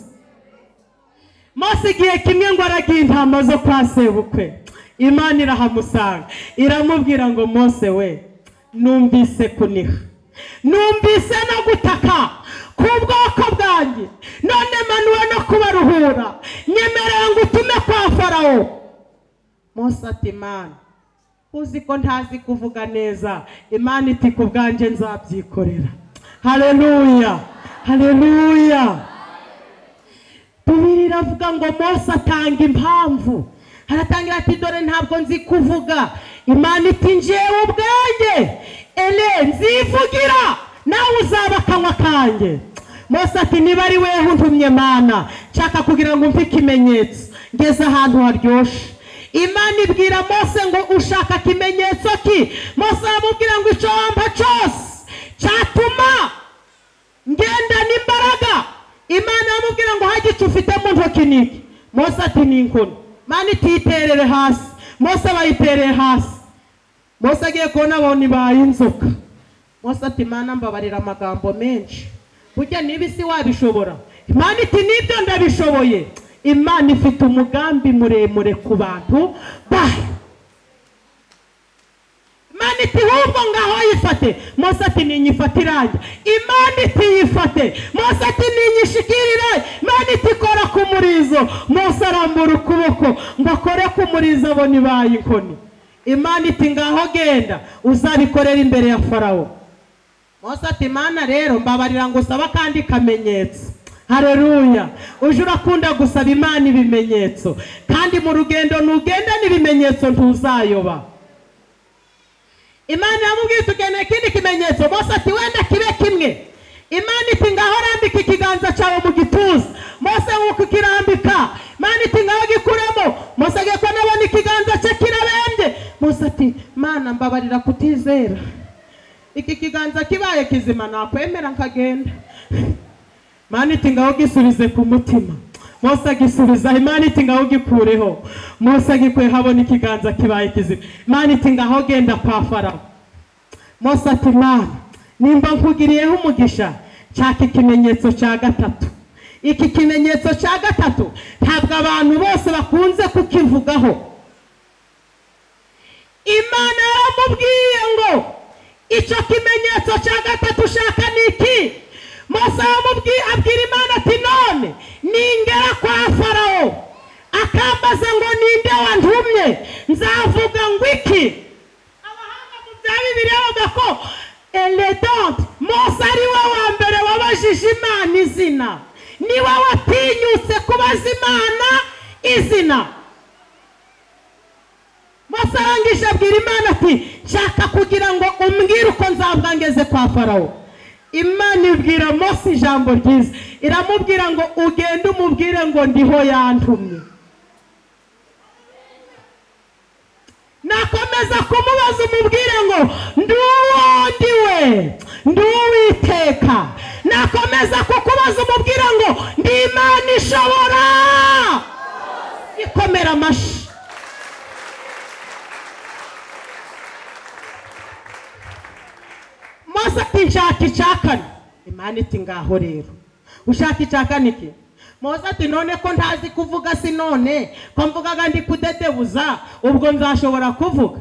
mose igihe kimwe ngo aragiye intama zo kwa sebukwe imana irahamusanga iramubwira ngo mose we numvise kuniha numvise no gutaka ku bwoko bwanjye none manuwe no kubaruhura nyemerera ngo utume kwa farawo mose ati imana uzi ko ntazi kuvuga neza imana iti ku bwanjye nzabyikorera hareruya hareruya tubiri iravuga ngo mose atanga impamvu haratangira ati dore ntabwo nzi kuvuga imana iti njyewe ubwanjye ere nzivugira nawe uzaba akanywa kanjye mose ati niba ari weho untumye mana nshaka kugira ngo umve ikimenyetso ngeze ahantu haryoshye imana ibwira mose ngo ushaka ikimenyetso ki mose aramubwira ngo icyo wamba cyose cyatuma ngendana imbaraga imana aramubwira ngo hajye icyo ufite mu ntoki niki mose ati ni inkono mani ititerere hasi mose bayitereye hasi mose agiye kubona abona ibaye inzoka mose ati mana mbabarira amagambo menshi burya niba isi wabishobora imana iti nibyo ndabishoboye imana ifite umugambi muremure ku bantu bayo imana iti ahubwo ngaho yifate mose ati ninyifate irange imana iti yifate mose ati ninyishikire irange imana iti kora ku murizo mose arambura ukuboko ngo akore ku murizo abona ibaye inkoni imana iti ngaho genda uzabikorera imbere ya farawo mose ati imana rero mbabarira ngo usaba akandi kamenyetso hareruya uje urakunda gusaba imana ibimenyetso kandi mu rugendo ntugenda n'ibimenyetso ntuzayoba imana iramubwira iti ukeneye ikindi kimenyetso mose ati wenda kibe kimwe imana iti ngaho urambika ikiganza cyawe mu gituza mose nk'uko ukirambika imana iti ngaho gikuramo mose agiye ko nabona ikiganza cye kirabembye mose ati mana mbabarira kutizera iki kiganza kibaye kizima nakwemera nkagenda mana iti ngaho gisubize ku mutima mose agisubiza imana iti ngaho gikureho mose agikuye habona ikiganza kibaye kizima imana iti ngaho genda kwa farawo mose ati mana nimba nkugiriyeho umugisha nshaka ikimenyetso cya gatatu iki kimenyetso cya gatatu ntabwo abantu bose bakunze kukivugaho imana yaramubwiye ngo icyo kimenyetso cya gatatu ushaka ni iki mose yamubwiye abwira imana ati none ningera kwa farawo akambaza ngo ninde wantumye nzavuga ngo iki abahanga mu bya bibiri bavuga ko eredante mose ari we wa mbere wabajije imana izina ni we watinyutse kubaza imana izina mose arangije abwira imana ati nshaka kugira ngo umbwire uko nzabwa ngeze kwa farawo imana ibwira mose ijambo ryiza iramubwira ngo ugende umubwire ngo ndiho yantumye nakomeza kumubaza umubwire ngo nduwondi we nduwiteka nakomeza kukubaza umubwire ngo ndi imana ishobora ikomera amashyi mose ati nshaka icakane imana iti ngaho rero ushaka icakane iki mose ati none ko ntazi kuvuga si none ko mvugaga ndi kudedebuza ubwo nzashobora kuvuga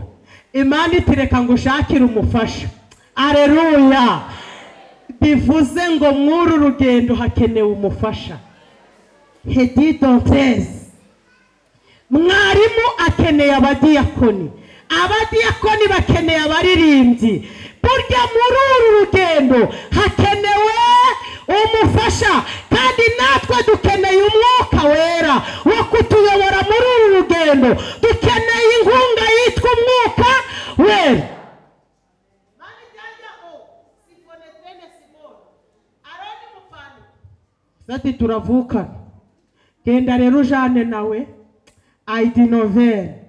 imana iti reka ngo ushakire umufasha areruya bivuze ngo mw'uru rugendo hakenewe umufasha hedidontezi mwarimu akeneye abadiyakoni abadiyakoni bakeneye abaririmbyi burya muri uru rugendo hakenewe umufasha kandi natwe dukeneye umwuka wera wo kutuyobora muri uru rugendo dukeneye inkunga yitwa umwuka wera ati turavukana genda rero ujane nawe ayidi novere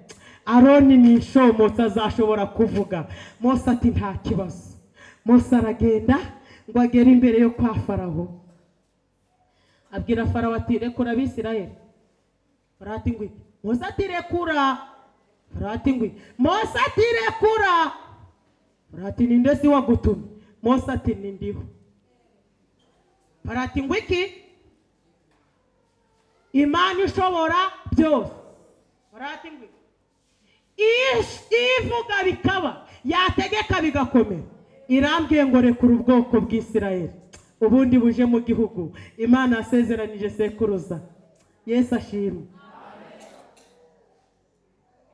aroni ni inshomotsi azashobora kuvuga mose ati nta kibazo mose aragenda ngo agere imbere yo kwa farawo abwira farawo ati rekura abisirayeli farawo ati ngwiki mose ati rekura farawo ati ngwiki mose ati rekura farawo ati ninde si wagutumye mose ati ni ndiho farawo ati ngwiki imana ishobora byose barati ngo ivuga bikaba yategeka bigakomera irambwiye ngo rekura ubwoko bw'isirayeli ubundi buje mu gihugu imana yasezeranije sekuruza yesu ashimwe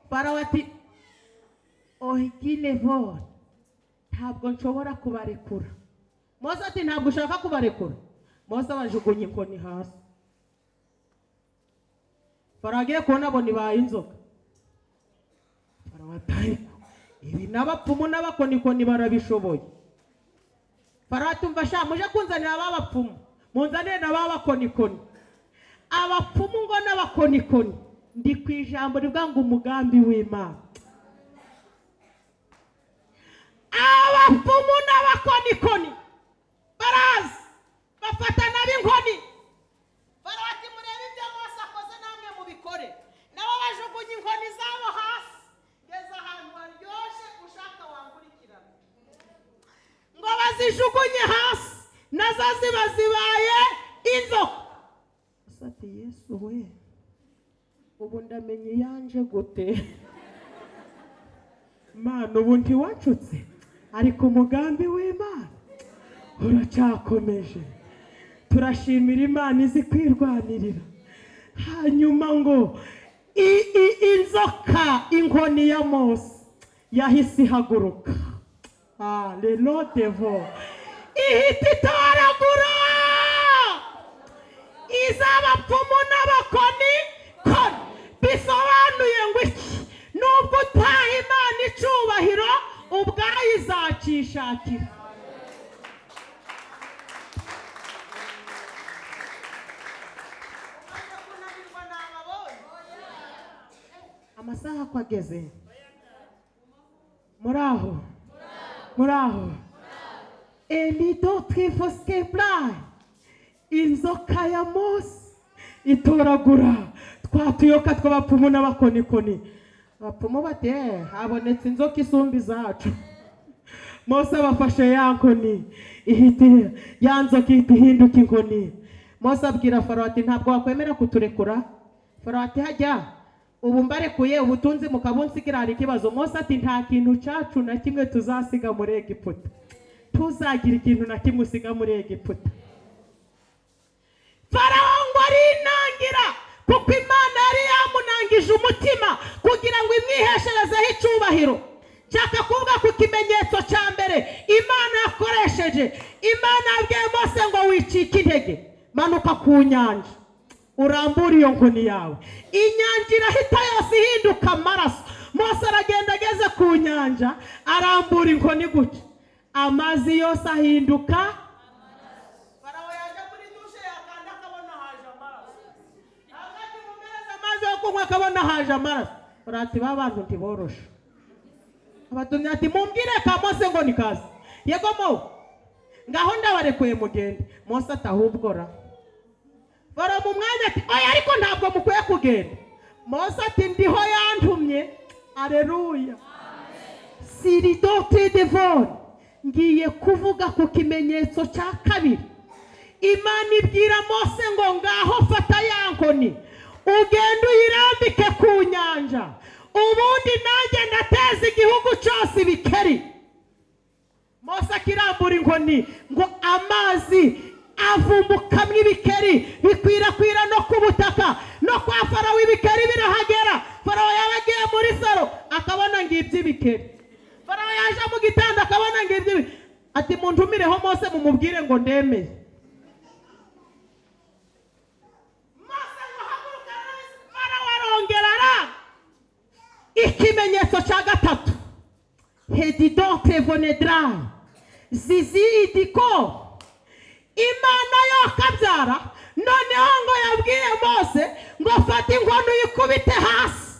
farawo ati origine vore ntabwo nshobora kubarekura mose ati ntabwo ushaka kubarekura mose abajugunye inkoni hasi baragiye kubona abo ntibaye inzoka barabatayiko ibi n'abapfumu n'abakonikoni barabishoboye baratumva sha muje kunzanira ababapfumu munzanire na babakonikoni abapfumu ngo n'abakonikoni ndi ku ijambo rivuga ngo umugambi w'imana abapfumu n'abakonikoni baraza bafatana b'inkoni barabati murebe ibyo mose akoze namwe mubikore nabo bajugunye inkoni zabo hasi ngeze ahantu haryoshye ushaka wankurikirana ngo bazijugunye hasi nazo ziba zibaye inzoka ati yesu we ubu ndamenya iyanje gute imana ubu ntiwacutse ariko umugambi w'imana uracakomeje turashimira imana izi kwirwanirira hanyuma ngo i- i- inzoka inkoni ya mose yahise ihaguruka Ah, le devo ihita itoragura iz'abapfumu n'abakoni koni bisobanuye ngo iki nubwo utaha imana icubahiro ubwayo izacishakira amasaha ko ageze muri aho muri aho emido twivuske burayi inzoka ya mose itoragura twa tuyoka tw'abapfumu n'abakonikoni abapfumu bati "Eh, habonetse inzoka isumba izacu mose abafashe ya nkoni ihita ya nzoka ihita ihinduka inkoni mose abwira farawo ati ntabwo wakwemera kuturekura farawo ati hajya ubu mbarekuye ubutunzi mukabunsigira hari ikibazo mose ati nta kintu cyacu na kimwe tuzasiga muri egiputa tuzagira ikintu na kimwe usiga muri egiputa farawo ngo arinangira kuko imana yari yamunangije umutima kugira ngo imwihesherezeho icyubahiro nshaka kuvuga ku kimenyetso cya mbere imana yakoresheje imana yabwiye mose ngo wicike intege manuka ku nyanja urambura iyo nkoni yawe inyanja irahita yose ihinduka amaraso mose aragenda ageze ku nyanja arambura inkoni gutya amazi yose ahinduka Farawo yajya kuri dushe yakanda akabona haje amaraso agajya umumereza amazi yo kunywa akabona haje amaraso urati ba bantu ntiboroshe abatumye ati mumbwire ka mose ngo ni kazi yego mo ngaho ndabarekuye mugende mose atahubwora bara mu mwanya ati oya ariko ntabwo mukwiye kugenda mose ati ndiho yantumye areruya siridote devone ngiye kuvuga ku kimenyetso cya kabiri imana ibwira mose ngo ngaho fata ya nkoni ugende uyirambike ku nyanja ubundi nanjye ndateza igihugu cyose ibikeri mose akirambura inkoni ngo amazi avumbukamo ibikeri bikwirakwira no ku butaka no kwa farawo ibikeri birahagera farawo yaba agiye muri saro akabona ngibyo ibikeri farawo yaje mu gitanda akabona ngibyo ibikeri ati muntumireho mose mumubwire ngo ndemeye Mose ngo haguruka ararose, Farawo arongera aranga. ikimenyetso cya gatatu hedidote vonedra zizi idiko imana yokabyara noneho ngo yabwiye mose ngo fate inkono uyikubite hasi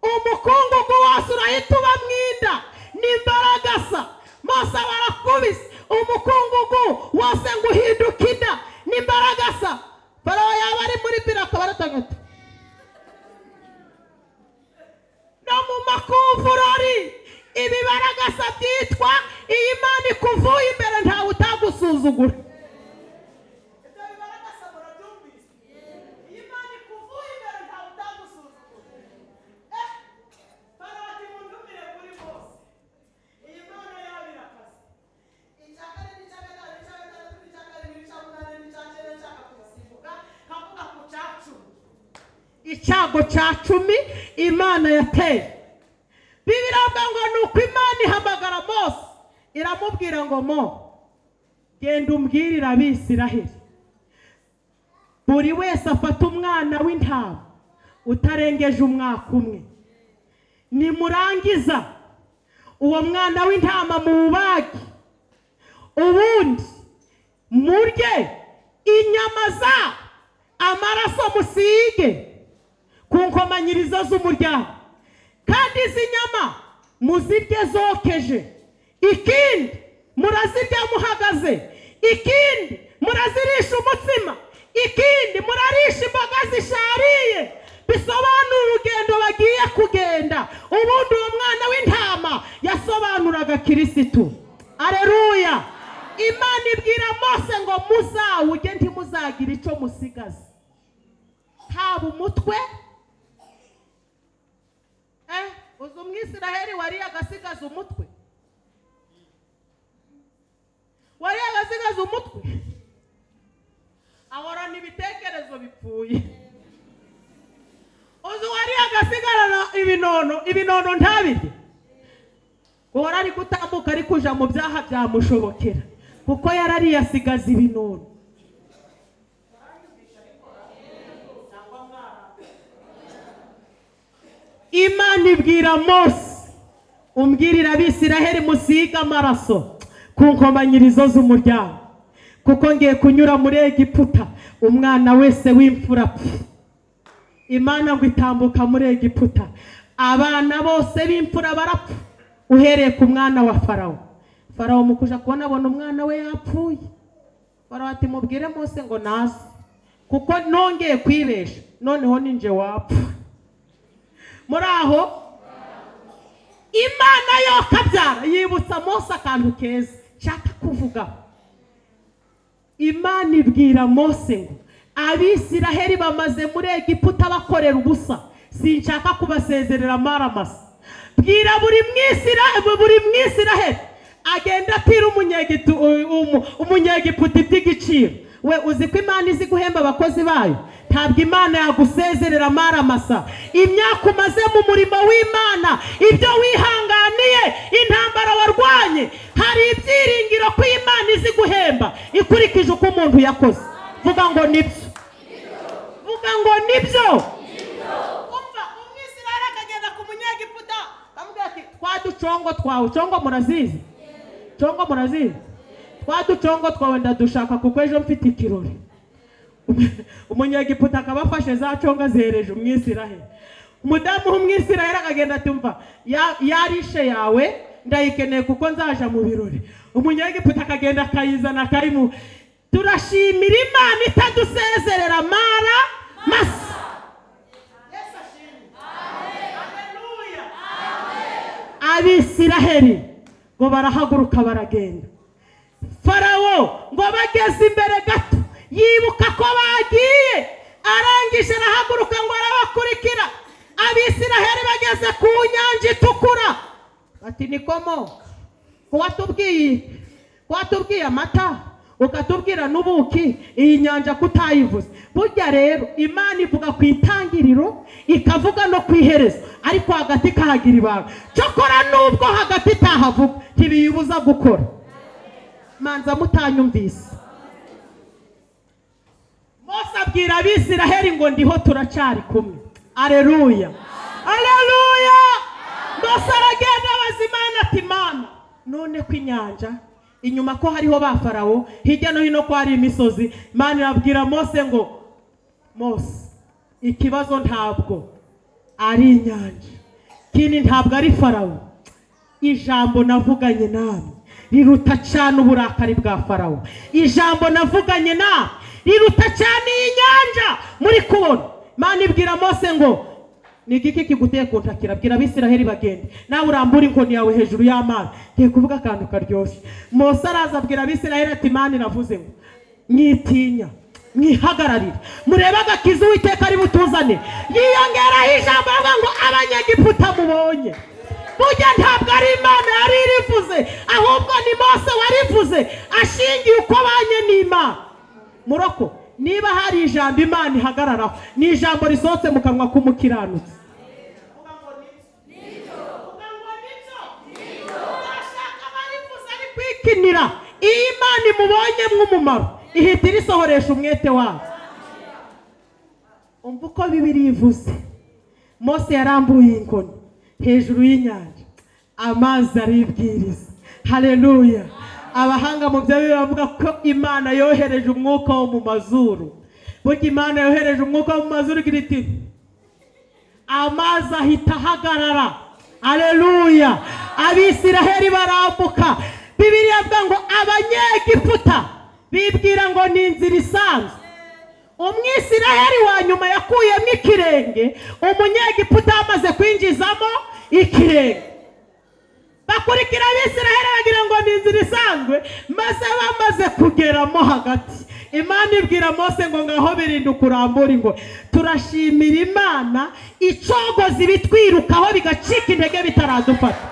umukungugu wose urahita uba mu inda n'imbaraga asa mose aba arakubise umukungugu wose ngo uhinduke inda n'imbaraga asa farawo yaba ari muri biro akaba aratagata no mu makuvurori ibibaragasa byitwa iyi mana ikuvuye imbere ntawe utagusuzugura icyago cya cumi imana yateye bibiranga ngo ni uko imana ihamagara mose iramubwira ngo mo genda umbwirire abisiraheli buri wese afata umwana w'intama utarengeje umwaka umwe nimurangiza uwo mwana w'intama muwubage ubundi murye inyama za amaraso musige ku nkomanyirizo z'umuryango kandi izi nyama muzirye zokeje ikindi murazirya muhagaze ikindi murazirisha umutsima ikindi murarisha imboga zishariye bisobanura urugendo bagiye kugenda ubundi uwo mwana w'intama yasobanuraga kirisitu areruya imana ibwira mose ngo muzawuge ntimuzagire icyo musigaza haba umutwe eh uzi umwisiraheli wari agasigaza umutwe wari agasigaza umutwe ahorana ibitekerezo bipfuye uzi wari agasigarana ibinono ibinono ntabirye guhora ari gutambuka ari kuja mu byaha byamushobokera kuko yarariye asigaza ibinono imana ibwira mose umbwirira abisiraheli musige amaraso ku nkomanyirizo z'umuryango kuko ngiye kunyura muri egiputa umwana wese w'imfura apfa imana ngo itambuka muri egiputa abana bose b'imfura barapfa uhereye ku mwana wa farawo farawo mu kuja kubona abona umwana we yapfuye barabati mubwire mose ngo naze kuko nongeye kwibesha noneho ninjye wapfa muri aho imana yo kabyara yibutsa mose akantu keza nshaka kuvugaho imana ibwira mose ngo abisiraheli bamaze muri egiputa bakorera ubusa sinshaka kubasezerera amaramasa bwira buri mwisiraheli buri mwisiraheli agenda atira umunyegitu- u- umu- umunyegiputa iby'igiciro we uzi ko imana izi guhemba abakozi bayo ntabwo imana yagusezerera amaramasa imyaka umaze mu murimo w'imana ibyo wihanganiye intambara warwanye hari ibyiringiro ko imana izi guhemba ikurikije uko umuntu yakoze vuga ngo nibyo vuga ngo nibyo umva umwisiraheli akagenda ku munyegiputa bamubwira ati twa ducongo twawe congo murazizi congo murazizi twa ducongo twawe ndadushaka kuko ejo mfite ikirori umunyegiputa akaba afashe za congo azihereje umwisiraheli umudamu w'umwisiraheli akagenda atumva yarishe yawe ndayikeneye kuko nzaja mu birori umunyegiputa akagenda akayizana akayimu turashimira imana itadusezerera mara masa abisiraheli ngo barahaguruka baragenda farawo ngo bageze imbere gato yibuka ko bagiye arangije arahaguruka ngo arabakurikira abisiraheli bageze ku nyanja itukura bati nikomo kuwatubwiye kuwatubwiye amata ukatubwira n'ubuki iyi nyanja kutayivuze burya rero imana ivuga ku itangiriro ikavuga no ku iherezo ariko hagati ikahagira ibanga cyokora n'ubwo hagati itahavuga ntibiyibuza gukora manza mutanyumvise mose abwira abisiraheli ngo ndiho turacari kumwe areruya areruya mose aragenda abaza imana ati mana none ko inyanja inyuma ko hariho ba farawo hirya no hino ko hari imisozi imana irabwira mose ngo mose ikibazo ntabwo ari inyanja ikindi ntabwo ari farawo ijambo navuganye nawe riruta cyane uburakari bwa farawo ijambo navuganye nawe riruta cyane iyi nyanja muri kubona imana ibwira mose ngo ni igiki kiguteye kuntakira bwira abisiraheli bagende nawe urambura inkoni yawe hejuru y'amazi ngiye kuvuga akantu karyoshye mose araza abwira abisiraheli ati imana iravuze ngo mwitinya mwihagararire murebe agakiza uwiteka ari butuzane yiyongeraho ijambo avuga ngo abanyegiputa mubonye burya ntabwo ari imana yari irivuze ahubwo ni mose warivuze ashingiye uko abanye n'imana muroko niba hari ijambo imana ihagararaho ni ijambo risohotse mu kanwa k'umukiranutsi kwikinira iyo imana imubonye umumaro ihita irisohoresha umwete wayo umva uko bibiri ivuze mose yarambuye inkoni hejuru y'inyanja amazi aribwiriza hareruya abahanga mu bya bibiliya bavuga ko imana yohereje umwuka wo mu mazuru burya imana yohereje umwuka wo mu mazuru igira iti amazi ahita ahagarara aleluya abisiraheli barambuka bibiliya avuga ngo abanyegiputa bibwira ngo ni inzira isanzwe umwisiraheli wa nyuma yakuyemo ikirenge umunyegiputa yamaze kwinjizamo ikirenge bakurikira abisiraheli bagira ngo ni inzira isanzwe maze bamaze kugeramo hagati imana ibwira mose ngo ngaho birinde kurambura ngo turashimira imana icogoza ibitwirukaho bigacika intege bitaradufata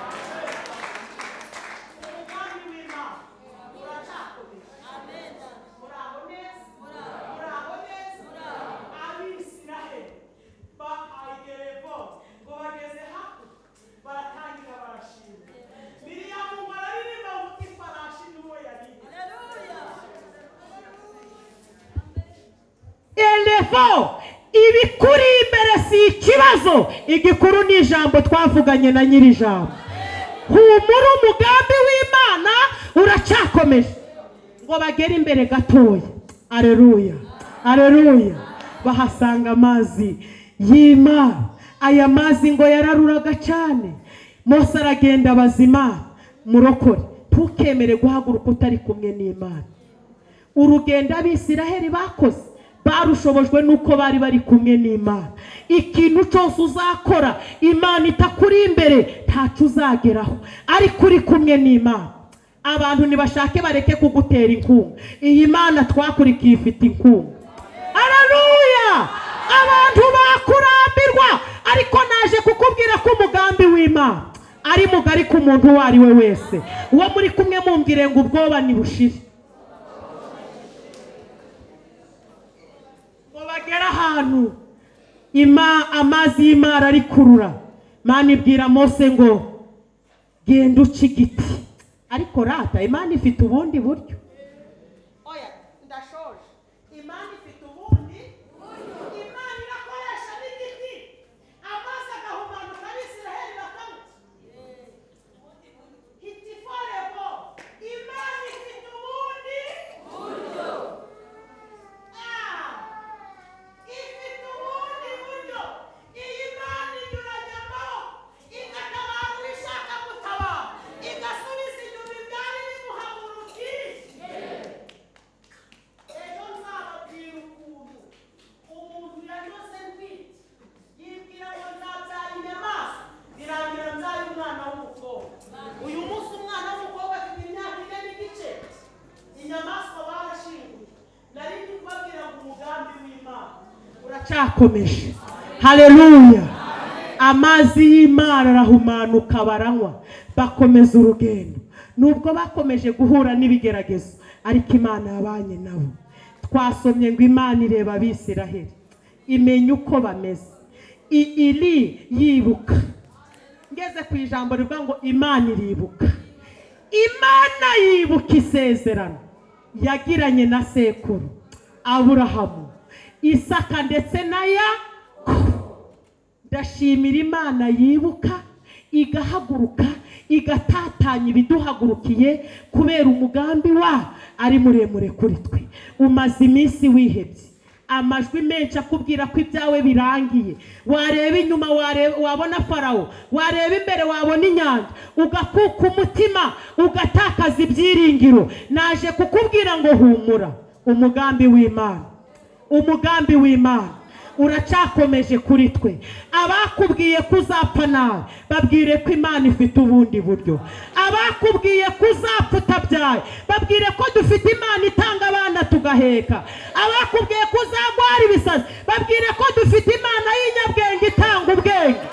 elefo ibikuri imbere si ikibazo igikuru ni ijambo twavuganye na nyiri ijambo humura umugambi w'imana uracyakomeje ngo bagere imbere gatoya areruya areruya bahasanga amazi y'imana aya mazi ngo yararuraga cyane mose aragenda bazima murokore ntukemere guhaguruka utari kumwe n'imana urugendo abisiraheli bakoze barushobojwe n'uko bari bari kumwe n'imana ikintu cyose uzakora imana itakuri imbere ntacyo uzageraho ariko uri kumwe n'imana abantu ntibashake bareke kugutera inkunga iyi mana twakurikiye ifite inkunga araruya abantu bakurambirwa ariko naje kukubwira ko umugambi w'imana ari mugari ku muntu uwo ari we wese uwo muri kumwe mumbwire ngo ubwoba ntibushire ngo bagere ahantu ima amazi y'imara arikurura mani ibwira mose ngo genda uca igiti ariko rata imana ifite ubundi buryo oya ndashoje imana ifite ubundi imana irakoresha n'igiti amazi agahumanuka abisiraheli bakamuta hitiforebo imana ifite ubundi Ah! ifite ubundi buryo iyi mana inyuranyamo igatabara uwo ishaka gutabara igasubiza inyuma ibyari bimuhagurukije ejo nzababwira ukuntu umuntu yanyuze bwite yibwira ngo nzabyara inyamaswa birangira nzaye umwana w'umukobwa uyu munsi umwana w'umukobwa afite imyaka ine n'igice inyamaswa barashinguye nari ndi kubabwira ngo umugambi w'imana uracyakomeje hareruya amazi y'imana arahumanuka baranywa bakomeza urugendo nubwo bakomeje guhura n'ibigeragezo ariko imana yabanye nabo twasomye ngo imana ireba abisiraheli imenya uko bameze I- iri yibuka ngeze ku ijambo rivuga ngo imana iribuka imana yibuka isezerano yagiranye na sekuru aburahamu isaka ndetse na yakobo ndashimira imana yibuka igahaguruka igatatanya ibiduhagurukiye kubera umugambi wa ari muremure kuri twe umaze iminsi wihebye amajwi menshi akubwira ko ibyawe birangiye wareba inyuma wareba- wabona farawo wareba imbere wabona inyanja ugakuka umutima ugatakaza ibyiringiro naje kukubwira ngo humura umugambi w'imana umugambi w'imana uracyakomeje kuri twe abakubwiye ko uzapfa nawe babwire ko imana ifite ubundi buryo abakubwiye ko uzapfa utabyaye babwire ko dufite imana itanga abana tugaheka abakubwiye ko uzagwara ibisazi babwire ko dufite imana y'inyabwenge itanga ubwenge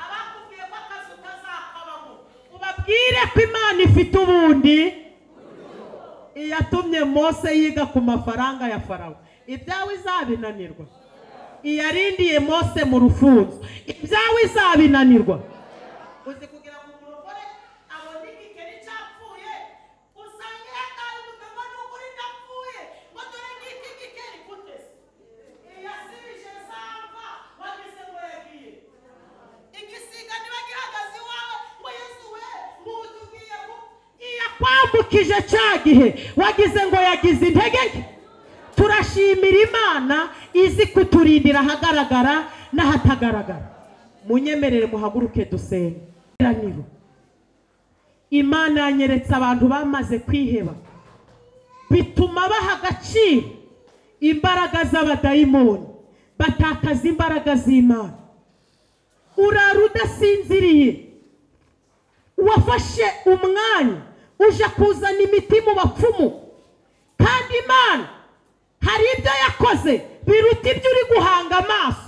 abakubwiye ko akazi utazakabamo ubabwire ko imana ifite ubundi iyatumye mose yiga ku mafaranga ya farawo ibyawe izabinanirwa iyarindiye mose mu rufunzo ibyawe izabinanirwa uzi kugira ngo umuntu ukore abone igikeri cyapfuye usanga yataye ubutaka n'uko uri napfuye ngo dore ngiki igikeri kutese iyasibije zamva wagize ngo yagiye igisiga niba gihagaze iwawe ngo yesu we nk'utubwiye ngo yakwambukije cya gihe wagize ngo yagize intege nke turashimira imana izi kuturindira ahagaragara n'ahatagaragara munyemerere muhaguruke dusenge Teraniro. imana yanyeretse abantu bamaze kwiheba bituma baha agaciro imbaraga z'abadayimoni batakaza imbaraga z'imana urara udasinziriye wafashe umwanya uje kuzana imiti mu bapfumu kandi imana hari ibyo yakoze biruta ibyo uri guhanga amaso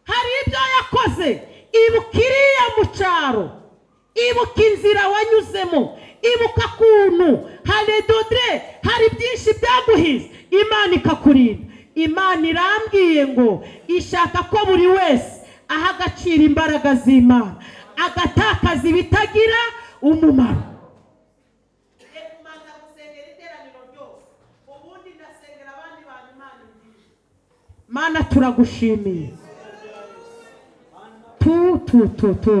hari ibyo yakoze ibuka iriya mu cyaro ibuka inzira wanyuzemo ibuka akuntu hari dodre hari byinshi byaguhize imana ikakurinda imana irambwiye ngo ishaka ko buri wese aha agaciro imbaraga z'imana agatakaza ibitagira umumaro manza gusengera iteraniro ryose ubundi ndasengera abandi bantu imana nziza mana turagushimiye tu tu tu tu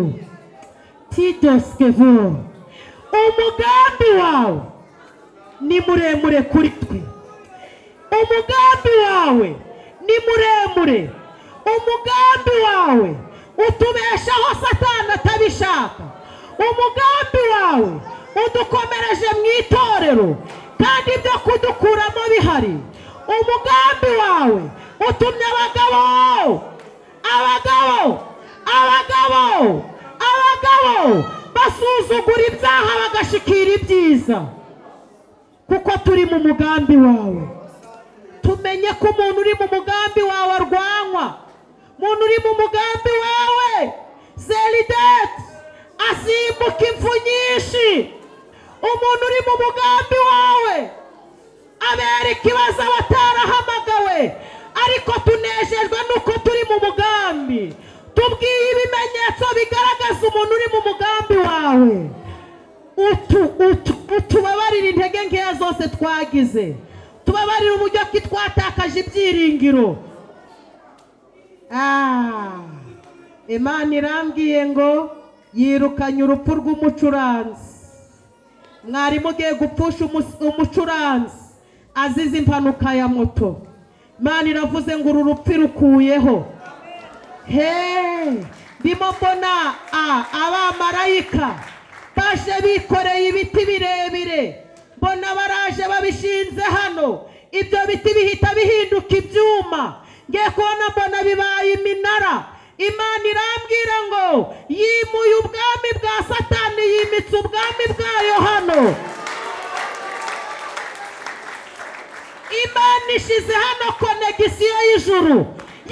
tidoskevo umugambi wawe ni muremure kuri twe umugambi wawe ni muremure umugambi wawe utubeshaho satani atabishaka umugambi wawe udukomereje mu itorero kandi ibyo kudukuramo bihari umugambi wawe utumye abagabo abagabo abagabo abagabo basuzugura ibyaha bagashikira ibyiza kuko turi mu mugambi wawe tumenye ko umuntu uri mu mugambi wawe arwanywa umuntu uri mu mugambi wawe zerideti asimbuka impfu nyinshi umuntu uri mu mugambi wawe abera ikibazo abatarahamagawe ariko tunejejwe nuko turi mu mugambi tubwiye ibimenyetso bigaragaza umuntu uri mu mugambi wawe utu utu utubabarire intege nkeya zose twagize tubabarire uburyo ki twatakaje ibyiringiro Ah, imana irambwiye ngo yirukanye urupfu rw'umucuranzi mwarimu ugiye gupfusha umus- umucuranzi azize impanuka ya moto imana iravuze ngo uru rupfu irukuyeho Hey, ndimo mbona a- abamarayika baje bikoreye ibiti birebire mbona baraje babishinze hano ibyo biti bihita bihinduka ibyuma ngiye kubona mbona bibaye iminara imana irambwira ngo yimuye ubwami bwa satani yimitse ubwami bwayo hano imana ishize hano konegisiyo y'ijuru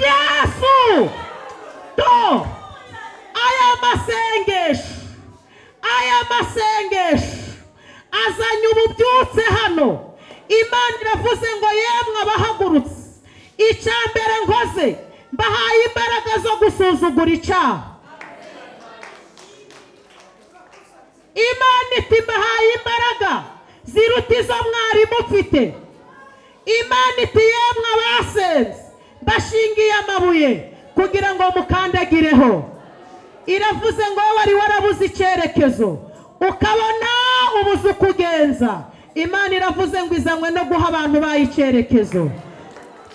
yesu do aya masengesho aya masengesho azanye ububyutse hano imana iravuze ngo yemwe abahagurutse icya mbere nkoze mbahaye imbaraga zo gusuzugura icyaha imana iti mbahaye imbaraga ziruta izo mwarimu ufite imana iti yemwe abasenze mbashingiye amabuye kugira ngo mukandagireho iravuze ngo wowe wari warabuze icyerekezo ukabona ubuze uko ugenza imana iravuze ngo izanywe no guha abantu bayo icyerekezo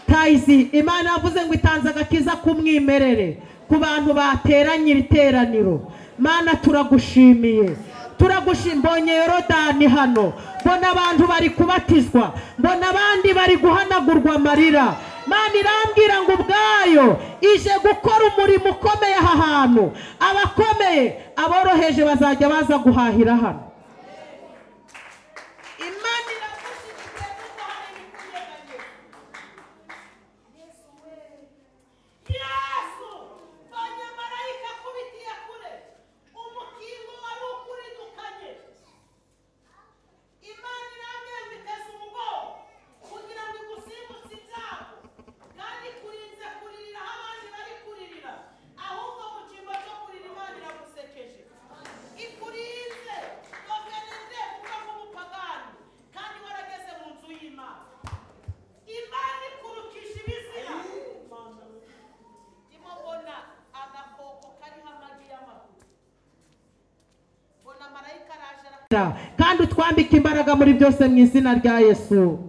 tayizi imana yavuze ngo itanze agakiza k'umwimerere ku bantu bateranye ibiteraniro mana turagushimiye turagushimiye mbonye yorodani hano mbona abantu bari kubatizwa mbona abandi bari guhanagurwa amarira mana irambwira ngo ubwayo ije gukora umurimo ukomeye aha hantu abakomeye aboroheje bazajya baza guhahira hano imana iragushimiye yesu banyamarayika akubitiye kure umukingo wari ukuridukanye imana irambwira ngo iteze umugongo kugira ngo igusimbutse ibyago kandi kurinze kuririra aho abandi bari kuririra ahubwo mu cyimbo cyo kurira imana iragusekeje ikurinze noveneze kuko nk'umupagani kandi warageze mu nzu y'imana imana ikurukisha ibizira ndimo mbona agakoko kariho amagi y'amaguru mbona marayika araje ara- Ra- kandi utwambike imbaraga muri byose mu izina rya yesu